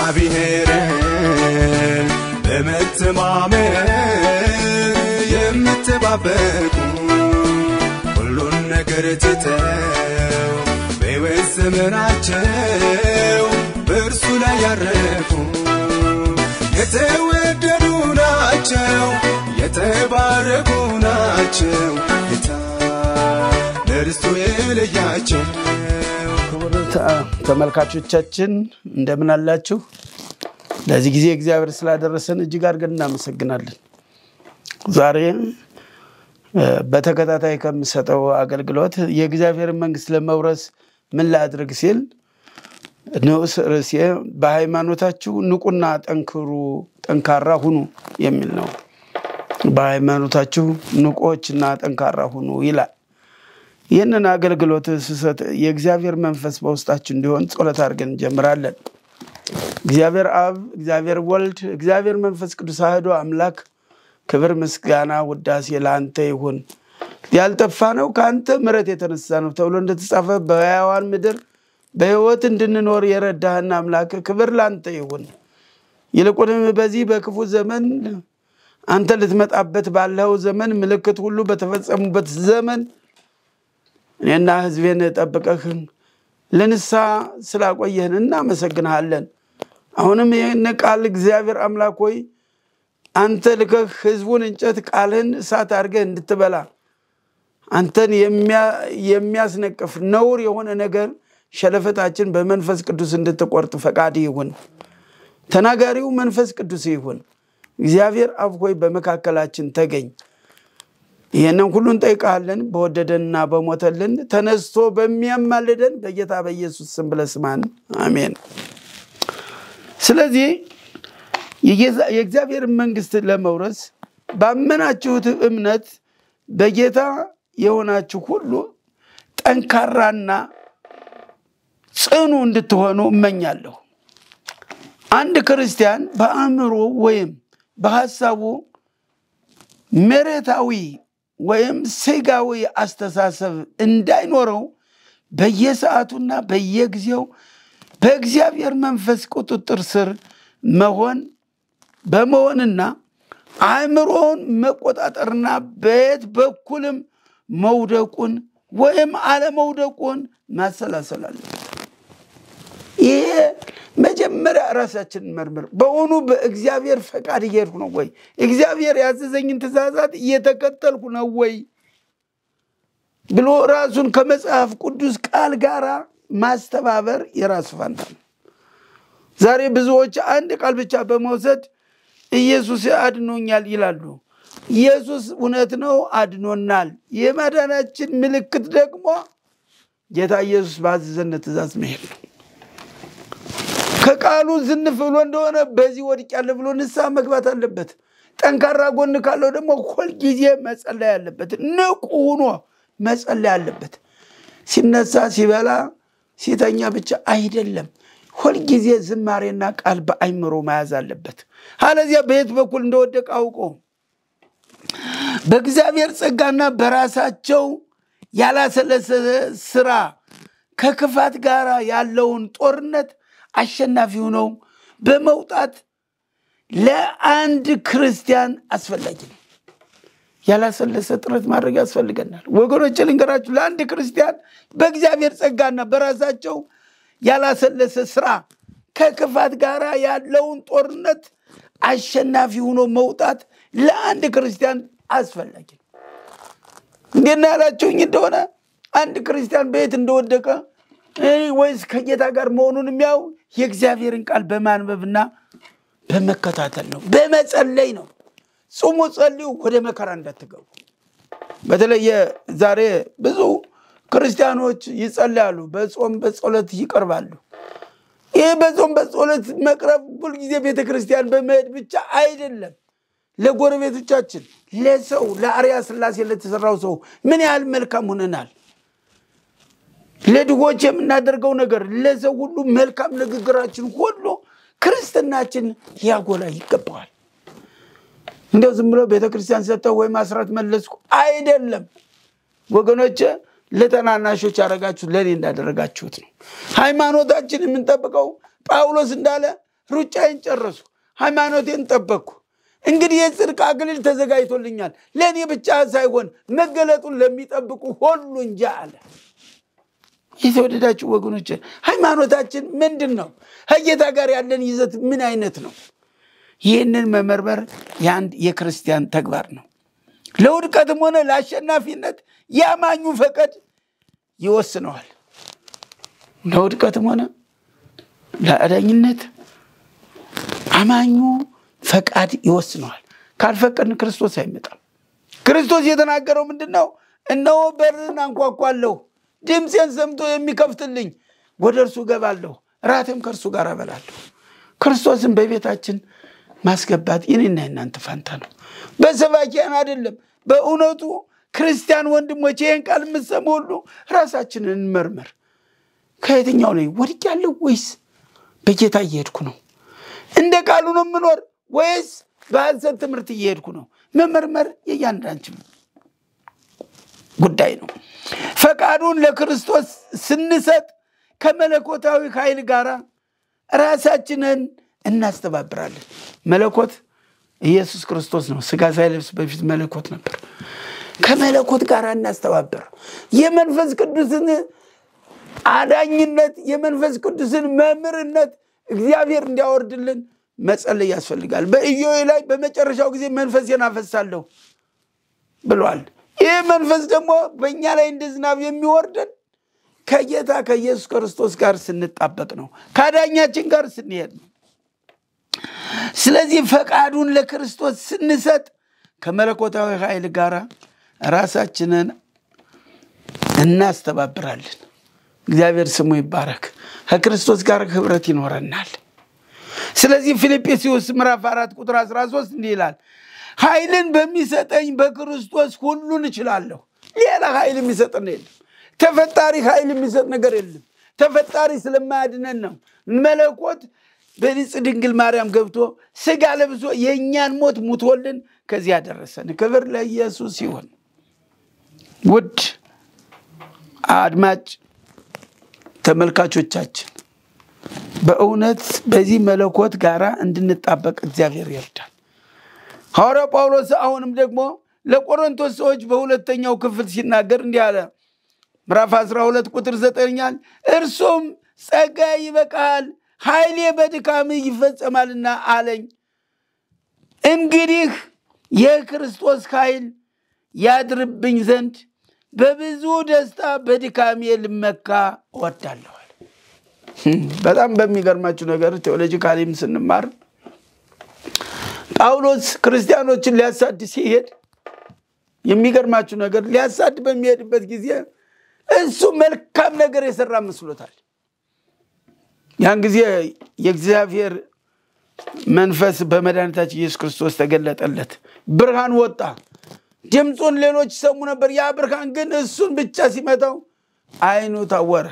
እግዚአብሔርን በመተማመን የምትባበቁ ሁሉን ነገር ትተው በሕይወት ዘመናቸው በእርሱ ላይ ያረፉ የተወደዱ ናቸው፣ የተባረኩ ናቸው። ጌታ ለርስቱ የለያቸው ክቡር ተ- ተመልካቾቻችን እንደምን አላችሁ? ለዚህ ጊዜ እግዚአብሔር ስላደረሰን እጅግ አድርገን እናመሰግናለን። ዛሬ እ፣ በተከታታይ ከምሰጠው አገልግሎት የእግዚአብሔርን መንግስት ለመውረስ ምን ላድርግ ሲል ንዑስ ርዕሴ በሃይማኖታችሁ ንቁና ጠንክሩ ጠንካራ ሁኑ የሚል ነው። በሃይማኖታችሁ ንቆችና ጠንካራ ሁኑ ይላል። ይህንን አገልግሎት ስሰጥ የእግዚአብሔር መንፈስ በውስጣችን እንዲሆን ጸሎት አድርገን እንጀምራለን። እግዚአብሔር አብ፣ እግዚአብሔር ወልድ፣ እግዚአብሔር መንፈስ ቅዱስ አህዶ አምላክ ክብር፣ ምስጋና፣ ውዳሴ ለአንተ ይሁን። ያልጠፋ ነው ከአንተ ምሕረት የተነሳ ነው ተብሎ እንደተጻፈ በሕያዋን ምድር በሕይወት እንድንኖር የረዳህን አምላክ ክብር ለአንተ ይሁን። ይልቁንም በዚህ በክፉ ዘመን አንተ ልትመጣበት ባለው ዘመን ምልክት ሁሉ በተፈጸሙበት ዘመን እኔና ሕዝቤን ጠብቀህ ለንስሐ ስላቆየህን እናመሰግንሃለን። አሁንም ይህን ቃል እግዚአብሔር አምላክ ሆይ አንተ ልከህ ሕዝቡን እንጨት ቃልህን እሳት አድርገህ እንድትበላ አንተን የሚያ- የሚያስነቅፍ ነውር የሆነ ነገር ሸለፈታችን በመንፈስ ቅዱስ እንድትቆርጥ ፈቃድ ይሁን። ተናጋሪው መንፈስ ቅዱስ ይሁን። እግዚአብሔር አብ ሆይ በመካከላችን ተገኝ። ይህንን ሁሉ እንጠይቃለን በወደደንና በሞተልን ተነስቶ በሚያማልደን በጌታ በኢየሱስ ስም ብለህ ስማን፣ አሜን። ስለዚህ የጌዛ- የእግዚአብሔርን መንግስት ለመውረስ ባመናችሁት እምነት በጌታ የሆናችሁ ሁሉ ጠንካራና ጽኑ እንድትሆኑ እመኛለሁ። አንድ ክርስቲያን በአእምሮ ወይም በሀሳቡ መሬታዊ ወይም ስጋዊ አስተሳሰብ እንዳይኖረው በየሰዓቱና በየጊዜው በእግዚአብሔር መንፈስ ቁጥጥር ስር መሆን በመሆንና አእምሮውን መቆጣጠርና በየት በኩልም መውደቁን ወይም አለመውደቁን ማሰላሰል አለበት። ይሄ መጀመሪያ ራሳችንን መርምር። በእውኑ በእግዚአብሔር ፈቃድ እየሄድኩ ነው ወይ? እግዚአብሔር ያዘዘኝን ትእዛዛት እየተከተልኩ ነው ወይ ብሎ ራሱን ከመጽሐፍ ቅዱስ ቃል ጋር ማስተባበር የራሱ ፋንታ ነው። ዛሬ ብዙዎች አንድ ቃል ብቻ በመውሰድ ኢየሱስ አድኖኛል ይላሉ። ኢየሱስ እውነት ነው አድኖናል። የማዳናችን ምልክት ደግሞ ጌታ ኢየሱስ ባዘዘን ትእዛዝ መሄድ ነው። ከቃሉ ዝንፍ ብሎ እንደሆነ በዚህ ወድቄያለሁ ብሎ ንስሐ መግባት አለበት። ጠንካራ ጎን ካለው ደግሞ ሁልጊዜ መጸለይ አለበት። ንቁ ሆኖ መጸለይ አለበት። ሲነሳ፣ ሲበላ፣ ሲተኛ ብቻ አይደለም። ሁልጊዜ ዝማሬና ቃል በአይምሮ መያዝ አለበት። አለዚያ በየት በኩል እንደወደቀ አውቆ በእግዚአብሔር ጸጋና በራሳቸው ያላሰለሰ ስራ ከክፋት ጋር ያለውን ጦርነት አሸናፊ ሆነው በመውጣት ለአንድ ክርስቲያን አስፈላጊ ነው። ያላሰለሰ ጥረት ማድረግ ያስፈልገናል። ወገኖች ልንገራችሁ፣ ለአንድ ክርስቲያን በእግዚአብሔር ጸጋና በራሳቸው ያላሰለሰ ስራ ከክፋት ጋር ያለውን ጦርነት አሸናፊ ሆኖ መውጣት ለአንድ ክርስቲያን አስፈላጊ ነው። እንዴት ነው ያላችሁኝ እንደሆነ አንድ ክርስቲያን በየት እንደወደቀ እ ወይስ ከጌታ ጋር መሆኑን የሚያው የእግዚአብሔርን ቃል በማንበብና በመከታተል ነው፣ በመጸለይ ነው። ጹሙ፣ ጸልዩ፣ ወደ መከራ እንዳትገቡ። በተለየ ዛሬ ብዙ ክርስቲያኖች ይጸልያሉ፣ በጾም በጸሎት ይቀርባሉ። ይህ በጾም በጸሎት መቅረብ ሁልጊዜ ቤተ ክርስቲያን በመሄድ ብቻ አይደለም። ለጎረቤቶቻችን፣ ለሰው ለአርያ ስላሴ ለተሰራው ሰው ምን ያህል መልካም ሆነናል። ለድሆች የምናደርገው ነገር ለሰው ሁሉ መልካም ንግግራችን ሁሉ ክርስትናችን ሊያጎላ ይገባዋል። እንደው ዝም ብሎ ቤተክርስቲያን ሰጠው ወይም አስራት መለስኩ አይደለም ወገኖች። ለተናናሾች ያደረጋችሁት ለእኔ እንዳደረጋችሁት ነው። ሃይማኖታችን የምንጠብቀው ጳውሎስ እንዳለ ሩጫዬን ጨረስኩ፣ ሃይማኖቴን ጠበቅኩ። እንግዲህ የጽድቅ አክሊል ተዘጋጅቶልኛል፣ ለእኔ ብቻ ሳይሆን መገለጡን ለሚጠብቁ ሁሉ እንጂ አለ። የተወደዳችሁ ወገኖች ሃይማኖታችን ምንድን ነው? ከጌታ ጋር ያለን ይዘት ምን አይነት ነው? ይህንን መመርመር የአንድ የክርስቲያን ተግባር ነው። ለውድቀትም ሆነ ለአሸናፊነት የአማኙ ፈቃድ ይወስነዋል። ለውድቀትም ሆነ ለአዳኝነት አማኙ ፈቃድ ይወስነዋል። ካልፈቀድን ክርስቶስ አይመጣም። ክርስቶስ የተናገረው ምንድን ነው? እነሆ በርን አንኳኳለሁ፣ ድምፄን ሰምቶ የሚከፍትልኝ ወደ እርሱ እገባለሁ፣ ራትም ከእርሱ ጋር እበላለሁ። ክርስቶስን በቤታችን ማስገባት የኔና የናንተ ፋንታ ነው። በሰባኪያን አይደለም። በእውነቱ ክርስቲያን ወንድሞች ይህን ቃል የምትሰሙ ሁሉ ራሳችንን እንመርምር። ከየትኛው ነው ወድቄያለሁ ወይስ በጌታ እየሄድኩ ነው? እንደ ቃሉ ነው የምኖር ወይስ በሐሰት ትምህርት እየሄድኩ ነው? መመርመር የእያንዳንችን ጉዳይ ነው። ፈቃዱን ለክርስቶስ ስንሰጥ ከመለኮታዊ ኃይል ጋር ራሳችንን እናስተባብራለን። መለኮት ኢየሱስ ክርስቶስ ነው። ስጋ ሳይለብስ በፊት መለኮት ነበር። ከመለኮት ጋር እናስተባበር። የመንፈስ ቅዱስን አዳኝነት፣ የመንፈስ ቅዱስን መምህርነት እግዚአብሔር እንዲያወርድልን መጸለይ ያስፈልጋል። በኢዮብ ላይ በመጨረሻው ጊዜ መንፈሴን አፈሳለሁ ብሏል። ይህ መንፈስ ደግሞ በእኛ ላይ እንደ ዝናብ የሚወርደን ከጌታ ከኢየሱስ ክርስቶስ ጋር ስንጣበቅ ነው። ከአዳኛችን ጋር ስንሄድ ነው። ስለዚህ ፈቃዱን ለክርስቶስ ስንሰጥ ከመለኮታዊ ኃይል ጋር ራሳችንን እናስተባብራለን። እግዚአብሔር ስሙ ይባረክ። ከክርስቶስ ጋር ህብረት ይኖረናል። ስለዚህ ፊልጵስዩስ ምዕራፍ አራት ቁጥር 13 እንዲህ ይላል፣ ኃይልን በሚሰጠኝ በክርስቶስ ሁሉን እችላለሁ። ሌላ ኃይል የሚሰጠን የለም። ተፈጣሪ ኃይል የሚሰጥ ነገር የለም። ተፈጣሪ ስለማያድነን ነው። መለኮት በንጽ ድንግል ማርያም ገብቶ ስጋ ለብሶ የእኛን ሞት ሙቶልን ከዚህ ያደረሰን ክብር ለኢየሱስ ይሁን። ውድ አድማጭ ተመልካቾቻችን በእውነት በዚህ መለኮት ጋር እንድንጣበቅ እግዚአብሔር ይርዳል። ሐዋርያው ጳውሎስ አሁንም ደግሞ ለቆሮንቶስ ሰዎች በሁለተኛው ክፍል ሲናገር እንዲህ አለ። ምዕራፍ 12 ቁጥር ዘጠኛል እርሱም ጸጋ ይበቃል ኃይሌ በድካም ይፈጸማልና አለኝ። እንግዲህ የክርስቶስ ኃይል ያድርብኝ ዘንድ በብዙ ደስታ በድካሜ ልመካ እወዳለዋል። በጣም በሚገርማችሁ ነገር ቴዎሎጂካሊም ስንማር ጳውሎስ ክርስቲያኖችን ሊያሳድ ሲሄድ የሚገርማችሁ ነገር ሊያሳድ በሚሄድበት ጊዜ እሱ መልካም ነገር የሰራ መስሎታል። ያን ጊዜ የእግዚአብሔር መንፈስ በመድኃኒታችን ኢየሱስ ክርስቶስ ተገለጠለት። ብርሃን ወጣ። ድምፁን ሌሎች ይሰሙ ነበር። ያ ብርሃን ግን እሱን ብቻ ሲመታው ዓይኑ ታወረ።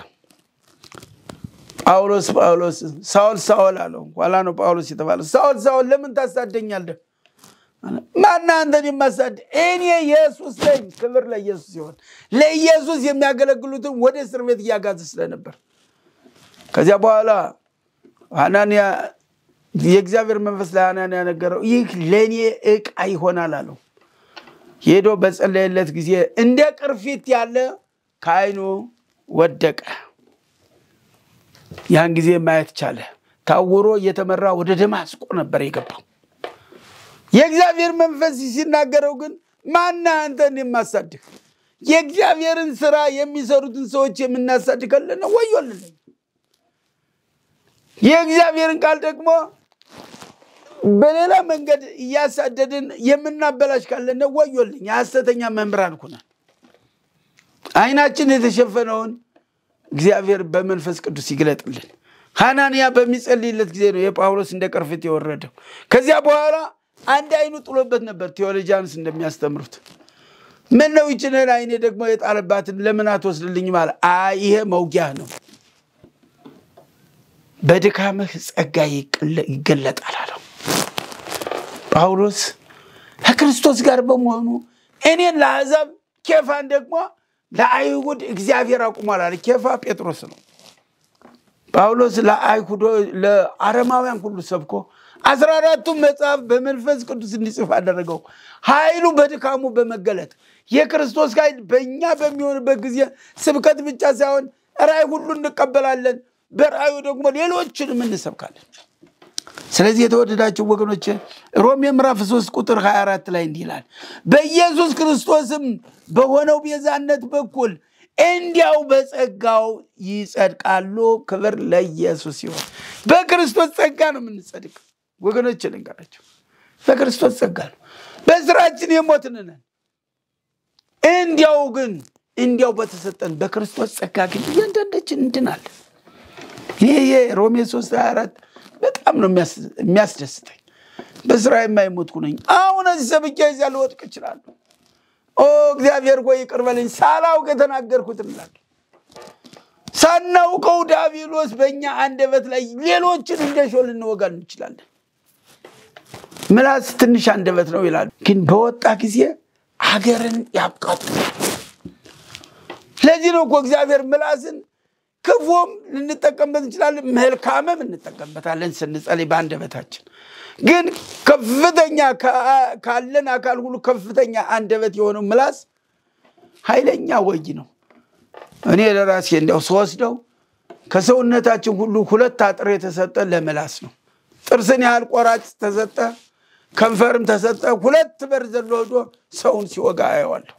ጳውሎስ ጳውሎስ ሳውል ሳውል አለው። ኋላ ነው ጳውሎስ የተባለው። ሳውል ሳውል ለምን ታሳደኛለህ? ማነህ አንተን የማሳድ? እኔ ኢየሱስ ነኝ። ክብር ለኢየሱስ ሲሆን ለኢየሱስ የሚያገለግሉትን ወደ እስር ቤት እያጋዘ ስለነበር ከዚያ በኋላ ሐናንያ የእግዚአብሔር መንፈስ ለሐናንያ ነገረው። ይህ ለእኔ ዕቃ ይሆናል አለው። ሄዶ በጸለየለት ጊዜ እንደ ቅርፊት ያለ ከዓይኑ ወደቀ። ያን ጊዜ ማየት ቻለ። ታውሮ እየተመራ ወደ ደማስቆ ነበር የገባው። የእግዚአብሔር መንፈስ ሲናገረው ግን ማነህ አንተን የማሳድግ? የእግዚአብሔርን ስራ የሚሰሩትን ሰዎች የምናሳድግ ካለን ወዮልን። የእግዚአብሔርን ቃል ደግሞ በሌላ መንገድ እያሳደድን የምናበላሽ ካለን ወዮልኝ። የሐሰተኛ መምህራን ኩነን ዓይናችን የተሸፈነውን እግዚአብሔር በመንፈስ ቅዱስ ይግለጥልን። ሐናንያ በሚጸልይለት ጊዜ ነው የጳውሎስ እንደ ቅርፊት የወረደው። ከዚያ በኋላ አንድ አይኑ ጥሎበት ነበር። ቴዎሎጂያንስ እንደሚያስተምሩት ምን ነው ይችንን አይኔ ደግሞ የጣለባትን ለምን አትወስድልኝ? ማለት አይ ይሄ መውጊያህ ነው፣ በድካምህ ጸጋ ይገለጣል አለው። ጳውሎስ ከክርስቶስ ጋር በመሆኑ እኔን ለአሕዛብ ኬፋን ደግሞ ለአይሁድ እግዚአብሔር አቁሟል አለ። ኬፋ ጴጥሮስ ነው። ጳውሎስ ለአይሁዶ ለአረማውያን ሁሉ ሰብኮ አስራ አራቱን መጽሐፍ በመንፈስ ቅዱስ እንዲጽፍ አደረገው። ኃይሉ በድካሙ በመገለጥ የክርስቶስ ኃይል በእኛ በሚሆንበት ጊዜ ስብከት ብቻ ሳይሆን ራእይ ሁሉ እንቀበላለን። በራእዩ ደግሞ ሌሎችንም እንሰብካለን። ስለዚህ የተወደዳችሁ ወገኖች ሮሜ ምዕራፍ 3 ቁጥር 24 ላይ እንዲህ ይላል፣ በኢየሱስ ክርስቶስም በሆነው ቤዛነት በኩል እንዲያው በጸጋው ይጸድቃሉ። ክብር ለኢየሱስ ይሆን። በክርስቶስ ጸጋ ነው የምንጸድቅ ወገኖች፣ ልንገራቸው፣ በክርስቶስ ጸጋ ነው። በስራችን የሞትን ነን። እንዲያው ግን እንዲያው በተሰጠን በክርስቶስ ጸጋ ግን እያንዳንዳችን እንድናለን። ይሄ ሮሜ 3 24 በጣም ነው የሚያስደስተኝ። በስራ የማይሞትኩ ነኝ። አሁን እዚህ ሰብኬ እዚያ ልወድቅ እችላለሁ። ኦ እግዚአብሔር ሆይ ይቅር በለኝ፣ ሳላውቅ የተናገርኩት እንላለን። ሳናውቀው ዲያብሎስ በእኛ አንደበት ላይ ሌሎችን እንደ ሾህ ልንወጋ እንችላለን። ምላስ ትንሽ አንደበት ነው ይላሉ፣ ግን በወጣ ጊዜ ሀገርን ያቃጥላል። ለዚህ ነው እኮ እግዚአብሔር ምላስን ክፉም ልንጠቀምበት እንችላለን፣ መልካምም እንጠቀምበታለን ስንጸልይ በአንደበታችን። ግን ከፍተኛ ካለን አካል ሁሉ ከፍተኛ አንደበት የሆነው ምላስ ኃይለኛ ወጊ ነው። እኔ ለራሴ እንዲያው ስወስደው ከሰውነታችን ሁሉ ሁለት አጥር የተሰጠ ለምላስ ነው። ጥርስን ያህል ቆራጭ ተሰጠ፣ ከንፈርም ተሰጠ። ሁለት በር ዘሎ ሄዶ ሰውን ሲወጋ አየዋለሁ።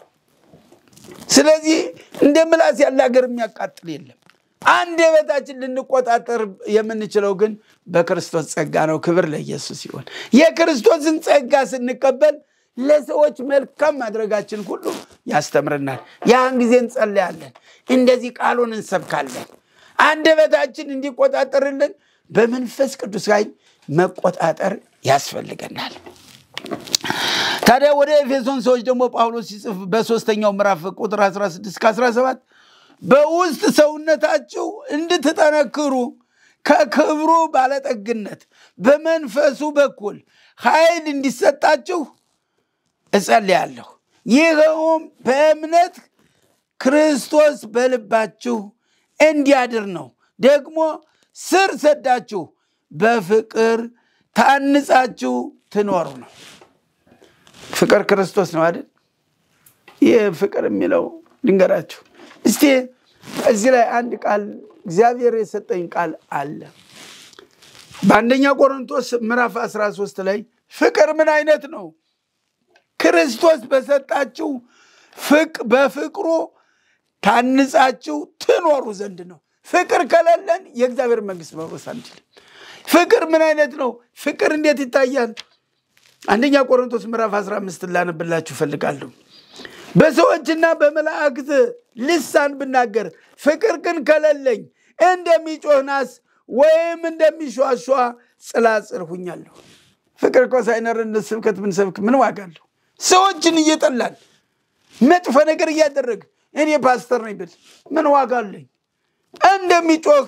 ስለዚህ እንደ ምላስ ያለ ሀገር የሚያቃጥል የለም። አንደበታችን ልንቆጣጠር የምንችለው ግን በክርስቶስ ጸጋ ነው። ክብር ለኢየሱስ ይሆን። የክርስቶስን ጸጋ ስንቀበል ለሰዎች መልካም ማድረጋችን ሁሉ ያስተምረናል። ያን ጊዜ እንጸለያለን፣ እንደዚህ ቃሉን እንሰብካለን። አንደበታችን እንዲቆጣጠርልን በመንፈስ ቅዱስ ኃይል መቆጣጠር ያስፈልገናል። ታዲያ ወደ ኤፌሶን ሰዎች ደግሞ ጳውሎስ ሲጽፍ በሶስተኛው ምዕራፍ ቁጥር 16 17 በውስጥ ሰውነታችሁ እንድትጠነክሩ ከክብሩ ባለጠግነት በመንፈሱ በኩል ኃይል እንዲሰጣችሁ እጸልያለሁ። ይኸውም በእምነት ክርስቶስ በልባችሁ እንዲያድር ነው። ደግሞ ስር ሰዳችሁ በፍቅር ታንጻችሁ ትኖሩ ነው። ፍቅር ክርስቶስ ነው አይደል? ይህ ፍቅር የሚለው ልንገራችሁ እስቲ። እዚህ ላይ አንድ ቃል እግዚአብሔር የሰጠኝ ቃል አለ። በአንደኛ ቆሮንቶስ ምዕራፍ 13 ላይ ፍቅር ምን አይነት ነው? ክርስቶስ በሰጣችሁ ፍቅ በፍቅሩ ታንጻችሁ ትኖሩ ዘንድ ነው። ፍቅር ከሌለን የእግዚአብሔር መንግስት መውረስ አንችልም። ፍቅር ምን አይነት ነው? ፍቅር እንዴት ይታያል? አንደኛ ቆሮንቶስ ምዕራፍ 15 ላነብላችሁ እፈልጋለሁ። በሰዎችና በመላእክት ልሳን ብናገር ፍቅር ግን ከሌለኝ እንደሚጮህ ናስ ወይም እንደሚሿሿ ጽላጽል ሁኛለሁ። ፍቅር እኮ ሳይኖረን ስብከት ብንሰብክ ምን ዋጋ አለው? ሰዎችን እየጠላን መጥፎ ነገር እያደረግ እኔ ፓስተር ነኝ ብል ምን ዋጋ አለኝ? እንደሚጮህ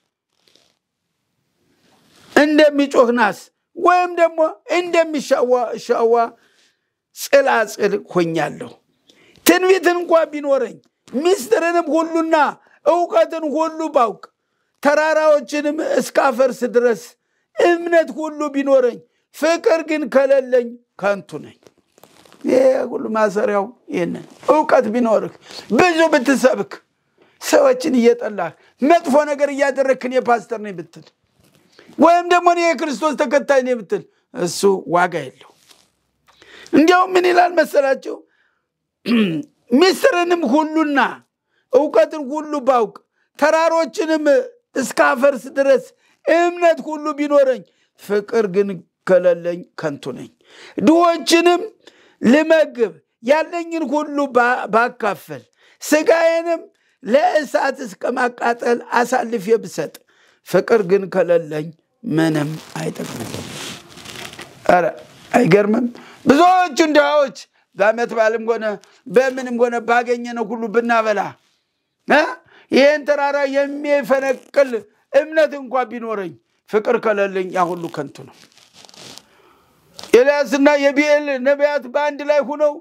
እንደሚጮህ ናስ ወይም ደግሞ እንደሚሻዋ ጽላጽል ሆኛለሁ። ትንቢትን እንኳ ቢኖረኝ ምስጢርንም ሁሉና እውቀትን ሁሉ ባውቅ ተራራዎችንም እስካፈርስ ድረስ እምነት ሁሉ ቢኖረኝ ፍቅር ግን ከሌለኝ ከንቱ ነኝ። ይሄ ሁሉ ማሰሪያው ይህንን እውቀት ቢኖርህ ብዙ ብትሰብክ ሰዎችን እየጠላህ መጥፎ ነገር እያደረግክ እኔ ፓስተር ነኝ ብትል ወይም ደግሞ እኔ የክርስቶስ ተከታይ ነኝ ብትል እሱ ዋጋ የለው። እንዲያውም ምን ይላል መሰላቸው? ምስጢርንም ሁሉና እውቀትን ሁሉ ባውቅ ተራሮችንም እስካፈርስ ድረስ እምነት ሁሉ ቢኖረኝ ፍቅር ግን ከሌለኝ ከንቱ ነኝ። ድሆችንም ልመግብ ያለኝን ሁሉ ባካፈል ስጋዬንም ለእሳት እስከ ማቃጠል አሳልፌ ብሰጥ ፍቅር ግን ከሌለኝ ምንም አይጠቅምም። ኧረ አይገርምም? ብዙዎቹን ድሃዎች በዓመት በዓልም ሆነ በምንም ሆነ ባገኘነው ሁሉ ብናበላ ይህን ተራራ የሚፈነቅል እምነት እንኳ ቢኖረኝ ፍቅር ከሌለኝ ያ ሁሉ ከንቱ ነው። ኤልያስና የቢኤል ነቢያት በአንድ ላይ ሁነው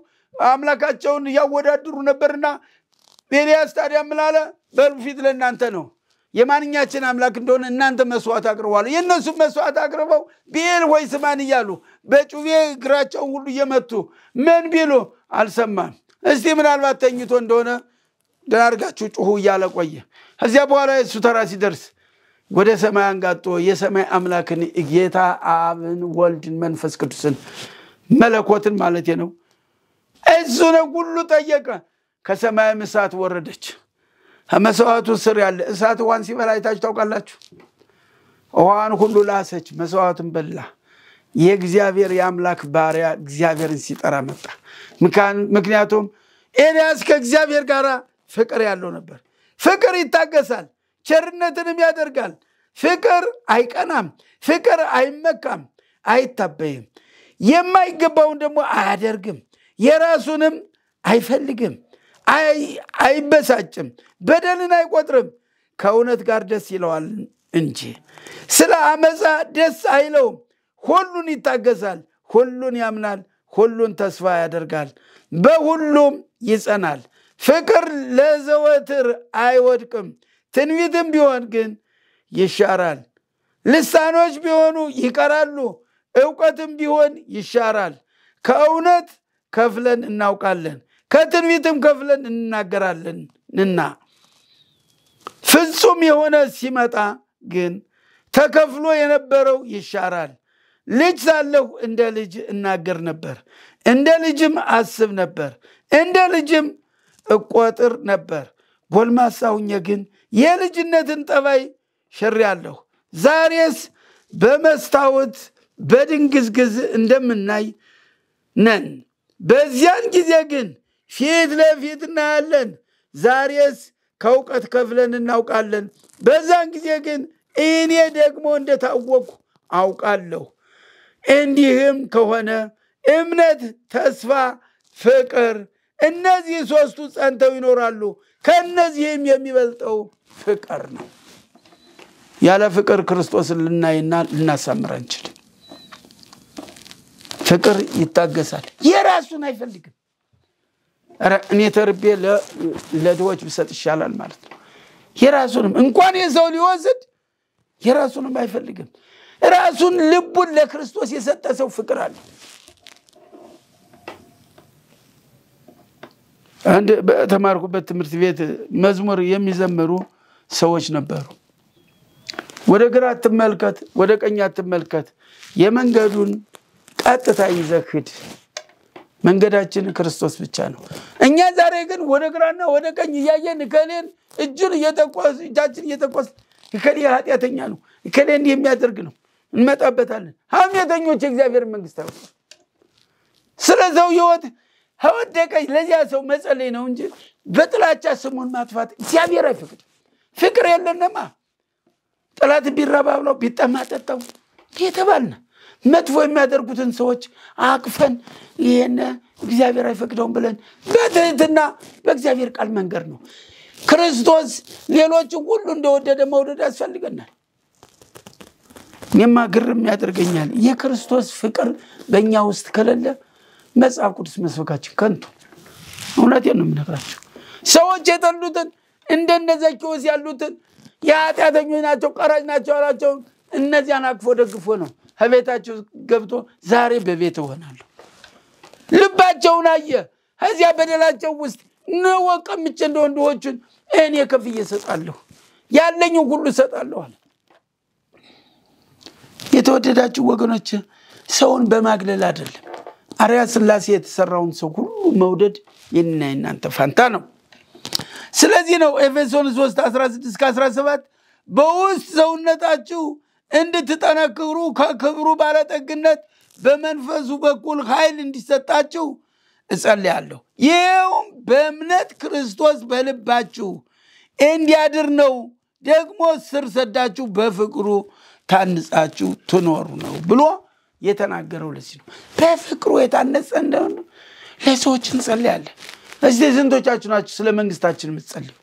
አምላካቸውን እያወዳድሩ ነበርና ኤልያስ ታዲያ ምን አለ? በሉ ፊት ለእናንተ ነው። የማንኛችን አምላክ እንደሆነ እናንተ መስዋዕት አቅርቧል። የእነሱም መስዋዕት አቅርበው ብኤል ወይ ስማን እያሉ በጩቤ እግራቸውን ሁሉ እየመቱ ምን ቢሉ አልሰማም። እስቲ ምናልባት ተኝቶ እንደሆነ ደህና አድርጋችሁ ጩሁ እያለ ቆየ። ከዚያ በኋላ የእሱ ተራ ሲደርስ ወደ ሰማይ አንጋጦ የሰማይ አምላክን ጌታ አብን፣ ወልድን፣ መንፈስ ቅዱስን መለኮትን ማለት ነው እሱንም ሁሉ ጠየቀ። ከሰማይም እሳት ወረደች። ከመስዋዕቱ ስር ያለ እሳት ውሃን ሲበላ አይታችሁ ታውቃላችሁ? ውሃን ሁሉ ላሰች፣ መስዋዕቱን በላ። የእግዚአብሔር የአምላክ ባሪያ እግዚአብሔርን ሲጠራ መጣ። ምክንያቱም ኤልያስ ከእግዚአብሔር ጋር ፍቅር ያለው ነበር። ፍቅር ይታገሳል፣ ቸርነትንም ያደርጋል። ፍቅር አይቀናም፣ ፍቅር አይመካም፣ አይታበይም፣ የማይገባውን ደግሞ አያደርግም፣ የራሱንም አይፈልግም፣ አይበሳጭም፣ በደልን አይቆጥርም፣ ከእውነት ጋር ደስ ይለዋል እንጂ ስለ አመፃ ደስ አይለውም። ሁሉን ይታገሳል፣ ሁሉን ያምናል፣ ሁሉን ተስፋ ያደርጋል፣ በሁሉም ይጸናል። ፍቅር ለዘወትር አይወድቅም። ትንቢትም ቢሆን ግን ይሻራል፣ ልሳኖች ቢሆኑ ይቀራሉ፣ እውቀትም ቢሆን ይሻራል። ከእውነት ከፍለን እናውቃለን፣ ከትንቢትም ከፍለን እንናገራለንና ፍጹም የሆነ ሲመጣ ግን ተከፍሎ የነበረው ይሻራል። ልጅ ሳለሁ እንደ ልጅ እናገር ነበር፣ እንደ ልጅም አስብ ነበር፣ እንደ ልጅም እቆጥር ነበር። ጎልማሳ ሁኜ ግን የልጅነትን ጠባይ ሽሬአለሁ። ዛሬስ በመስታወት በድንግዝግዝ እንደምናይ ነን። በዚያን ጊዜ ግን ፊት ለፊት እናያለን። ዛሬስ ከእውቀት ከፍለን እናውቃለን። በዛን ጊዜ ግን እኔ ደግሞ እንደታወቅሁ አውቃለሁ። እንዲህም ከሆነ እምነት፣ ተስፋ፣ ፍቅር እነዚህ ሶስቱ ጸንተው ይኖራሉ። ከእነዚህም የሚበልጠው ፍቅር ነው። ያለ ፍቅር ክርስቶስን ልናይና ልናሳምር አንችልም። ፍቅር ይታገሳል፣ የራሱን አይፈልግም። ኧረ እኔ ተርቤ ለድሆች ብሰጥ ይሻላል ማለት ነው። የራሱንም እንኳን የሰው ሊወስድ የራሱንም አይፈልግም። ራሱን ልቡን ለክርስቶስ የሰጠ ሰው ፍቅር አለ። አንድ በተማርኩበት ትምህርት ቤት መዝሙር የሚዘምሩ ሰዎች ነበሩ። ወደ ግራ አትመልከት፣ ወደ ቀኝ አትመልከት፣ የመንገዱን ቀጥታ ይዘህ ሂድ። መንገዳችን ክርስቶስ ብቻ ነው። እኛ ዛሬ ግን ወደ ግራና ወደ ቀኝ እያየን እከሌን እጁን እየጠቆስ እጃችን እየጠቆስ እከሌ ኃጢአተኛ ነው፣ እከሌ እንዲህ የሚያደርግ ነው እንመጣበታለን። ሐሜተኞች የእግዚአብሔር መንግስት አይወ ስለ ሰው ህይወት ከወደቀ ለዚያ ሰው መጸለይ ነው እንጂ በጥላቻ ስሙን ማጥፋት እግዚአብሔር አይፈቅድም። ፍቅር የለንማ። ጠላት ቢራባ ብለው ቢጠማ ጠጣው የተባልነ መጥፎ የሚያደርጉትን ሰዎች አቅፈን ይህን እግዚአብሔር አይፈቅደውም ብለን በትህትና በእግዚአብሔር ቃል መንገድ ነው። ክርስቶስ ሌሎችን ሁሉ እንደወደደ መውደድ ያስፈልገናል። እኔማ ግርም ያደርገኛል። የክርስቶስ ፍቅር በእኛ ውስጥ ከሌለ መጽሐፍ ቅዱስ መስበካችን ከንቱ። እውነቴን ነው የምነግራቸው። ሰዎች የጠሉትን እንደነ ዘኬዎስ ያሉትን የኃጢአተኞች ናቸው፣ ቀራጭ ናቸው ያላቸውን እነዚያን አቅፎ ደግፎ ነው ከቤታቸው ገብቶ ዛሬ በቤት እሆናለሁ። ልባቸውን አየ። ከዚያ በደላቸው ውስጥ ንወ ቀምቼ እንደ ወንድዎቹን እኔ ከፍዬ እሰጣለሁ፣ ያለኝን ሁሉ እሰጣለሁ አለ። የተወደዳችሁ ወገኖች ሰውን በማግለል አይደለም። አርያ ሥላሴ የተሰራውን ሰው ሁሉ መውደድ የኔና የናንተ ፋንታ ነው። ስለዚህ ነው ኤፌሶን 3 16 17 በውስጥ ሰውነታችሁ እንድትጠነክሩ ከክብሩ ባለጠግነት በመንፈሱ በኩል ኃይል እንዲሰጣችሁ እጸልያለሁ። ይኸውም በእምነት ክርስቶስ በልባችሁ እንዲያድር ነው። ደግሞ ስር ሰዳችሁ በፍቅሩ ታንጻችሁ ትኖሩ ነው ብሎ የተናገረው ለዚህ ነው። በፍቅሩ የታነጸ እንደሆነ ለሰዎች እንጸልያለን። እስቲ ስንቶቻችሁ ናችሁ ስለ መንግስታችን የምትጸልዩ?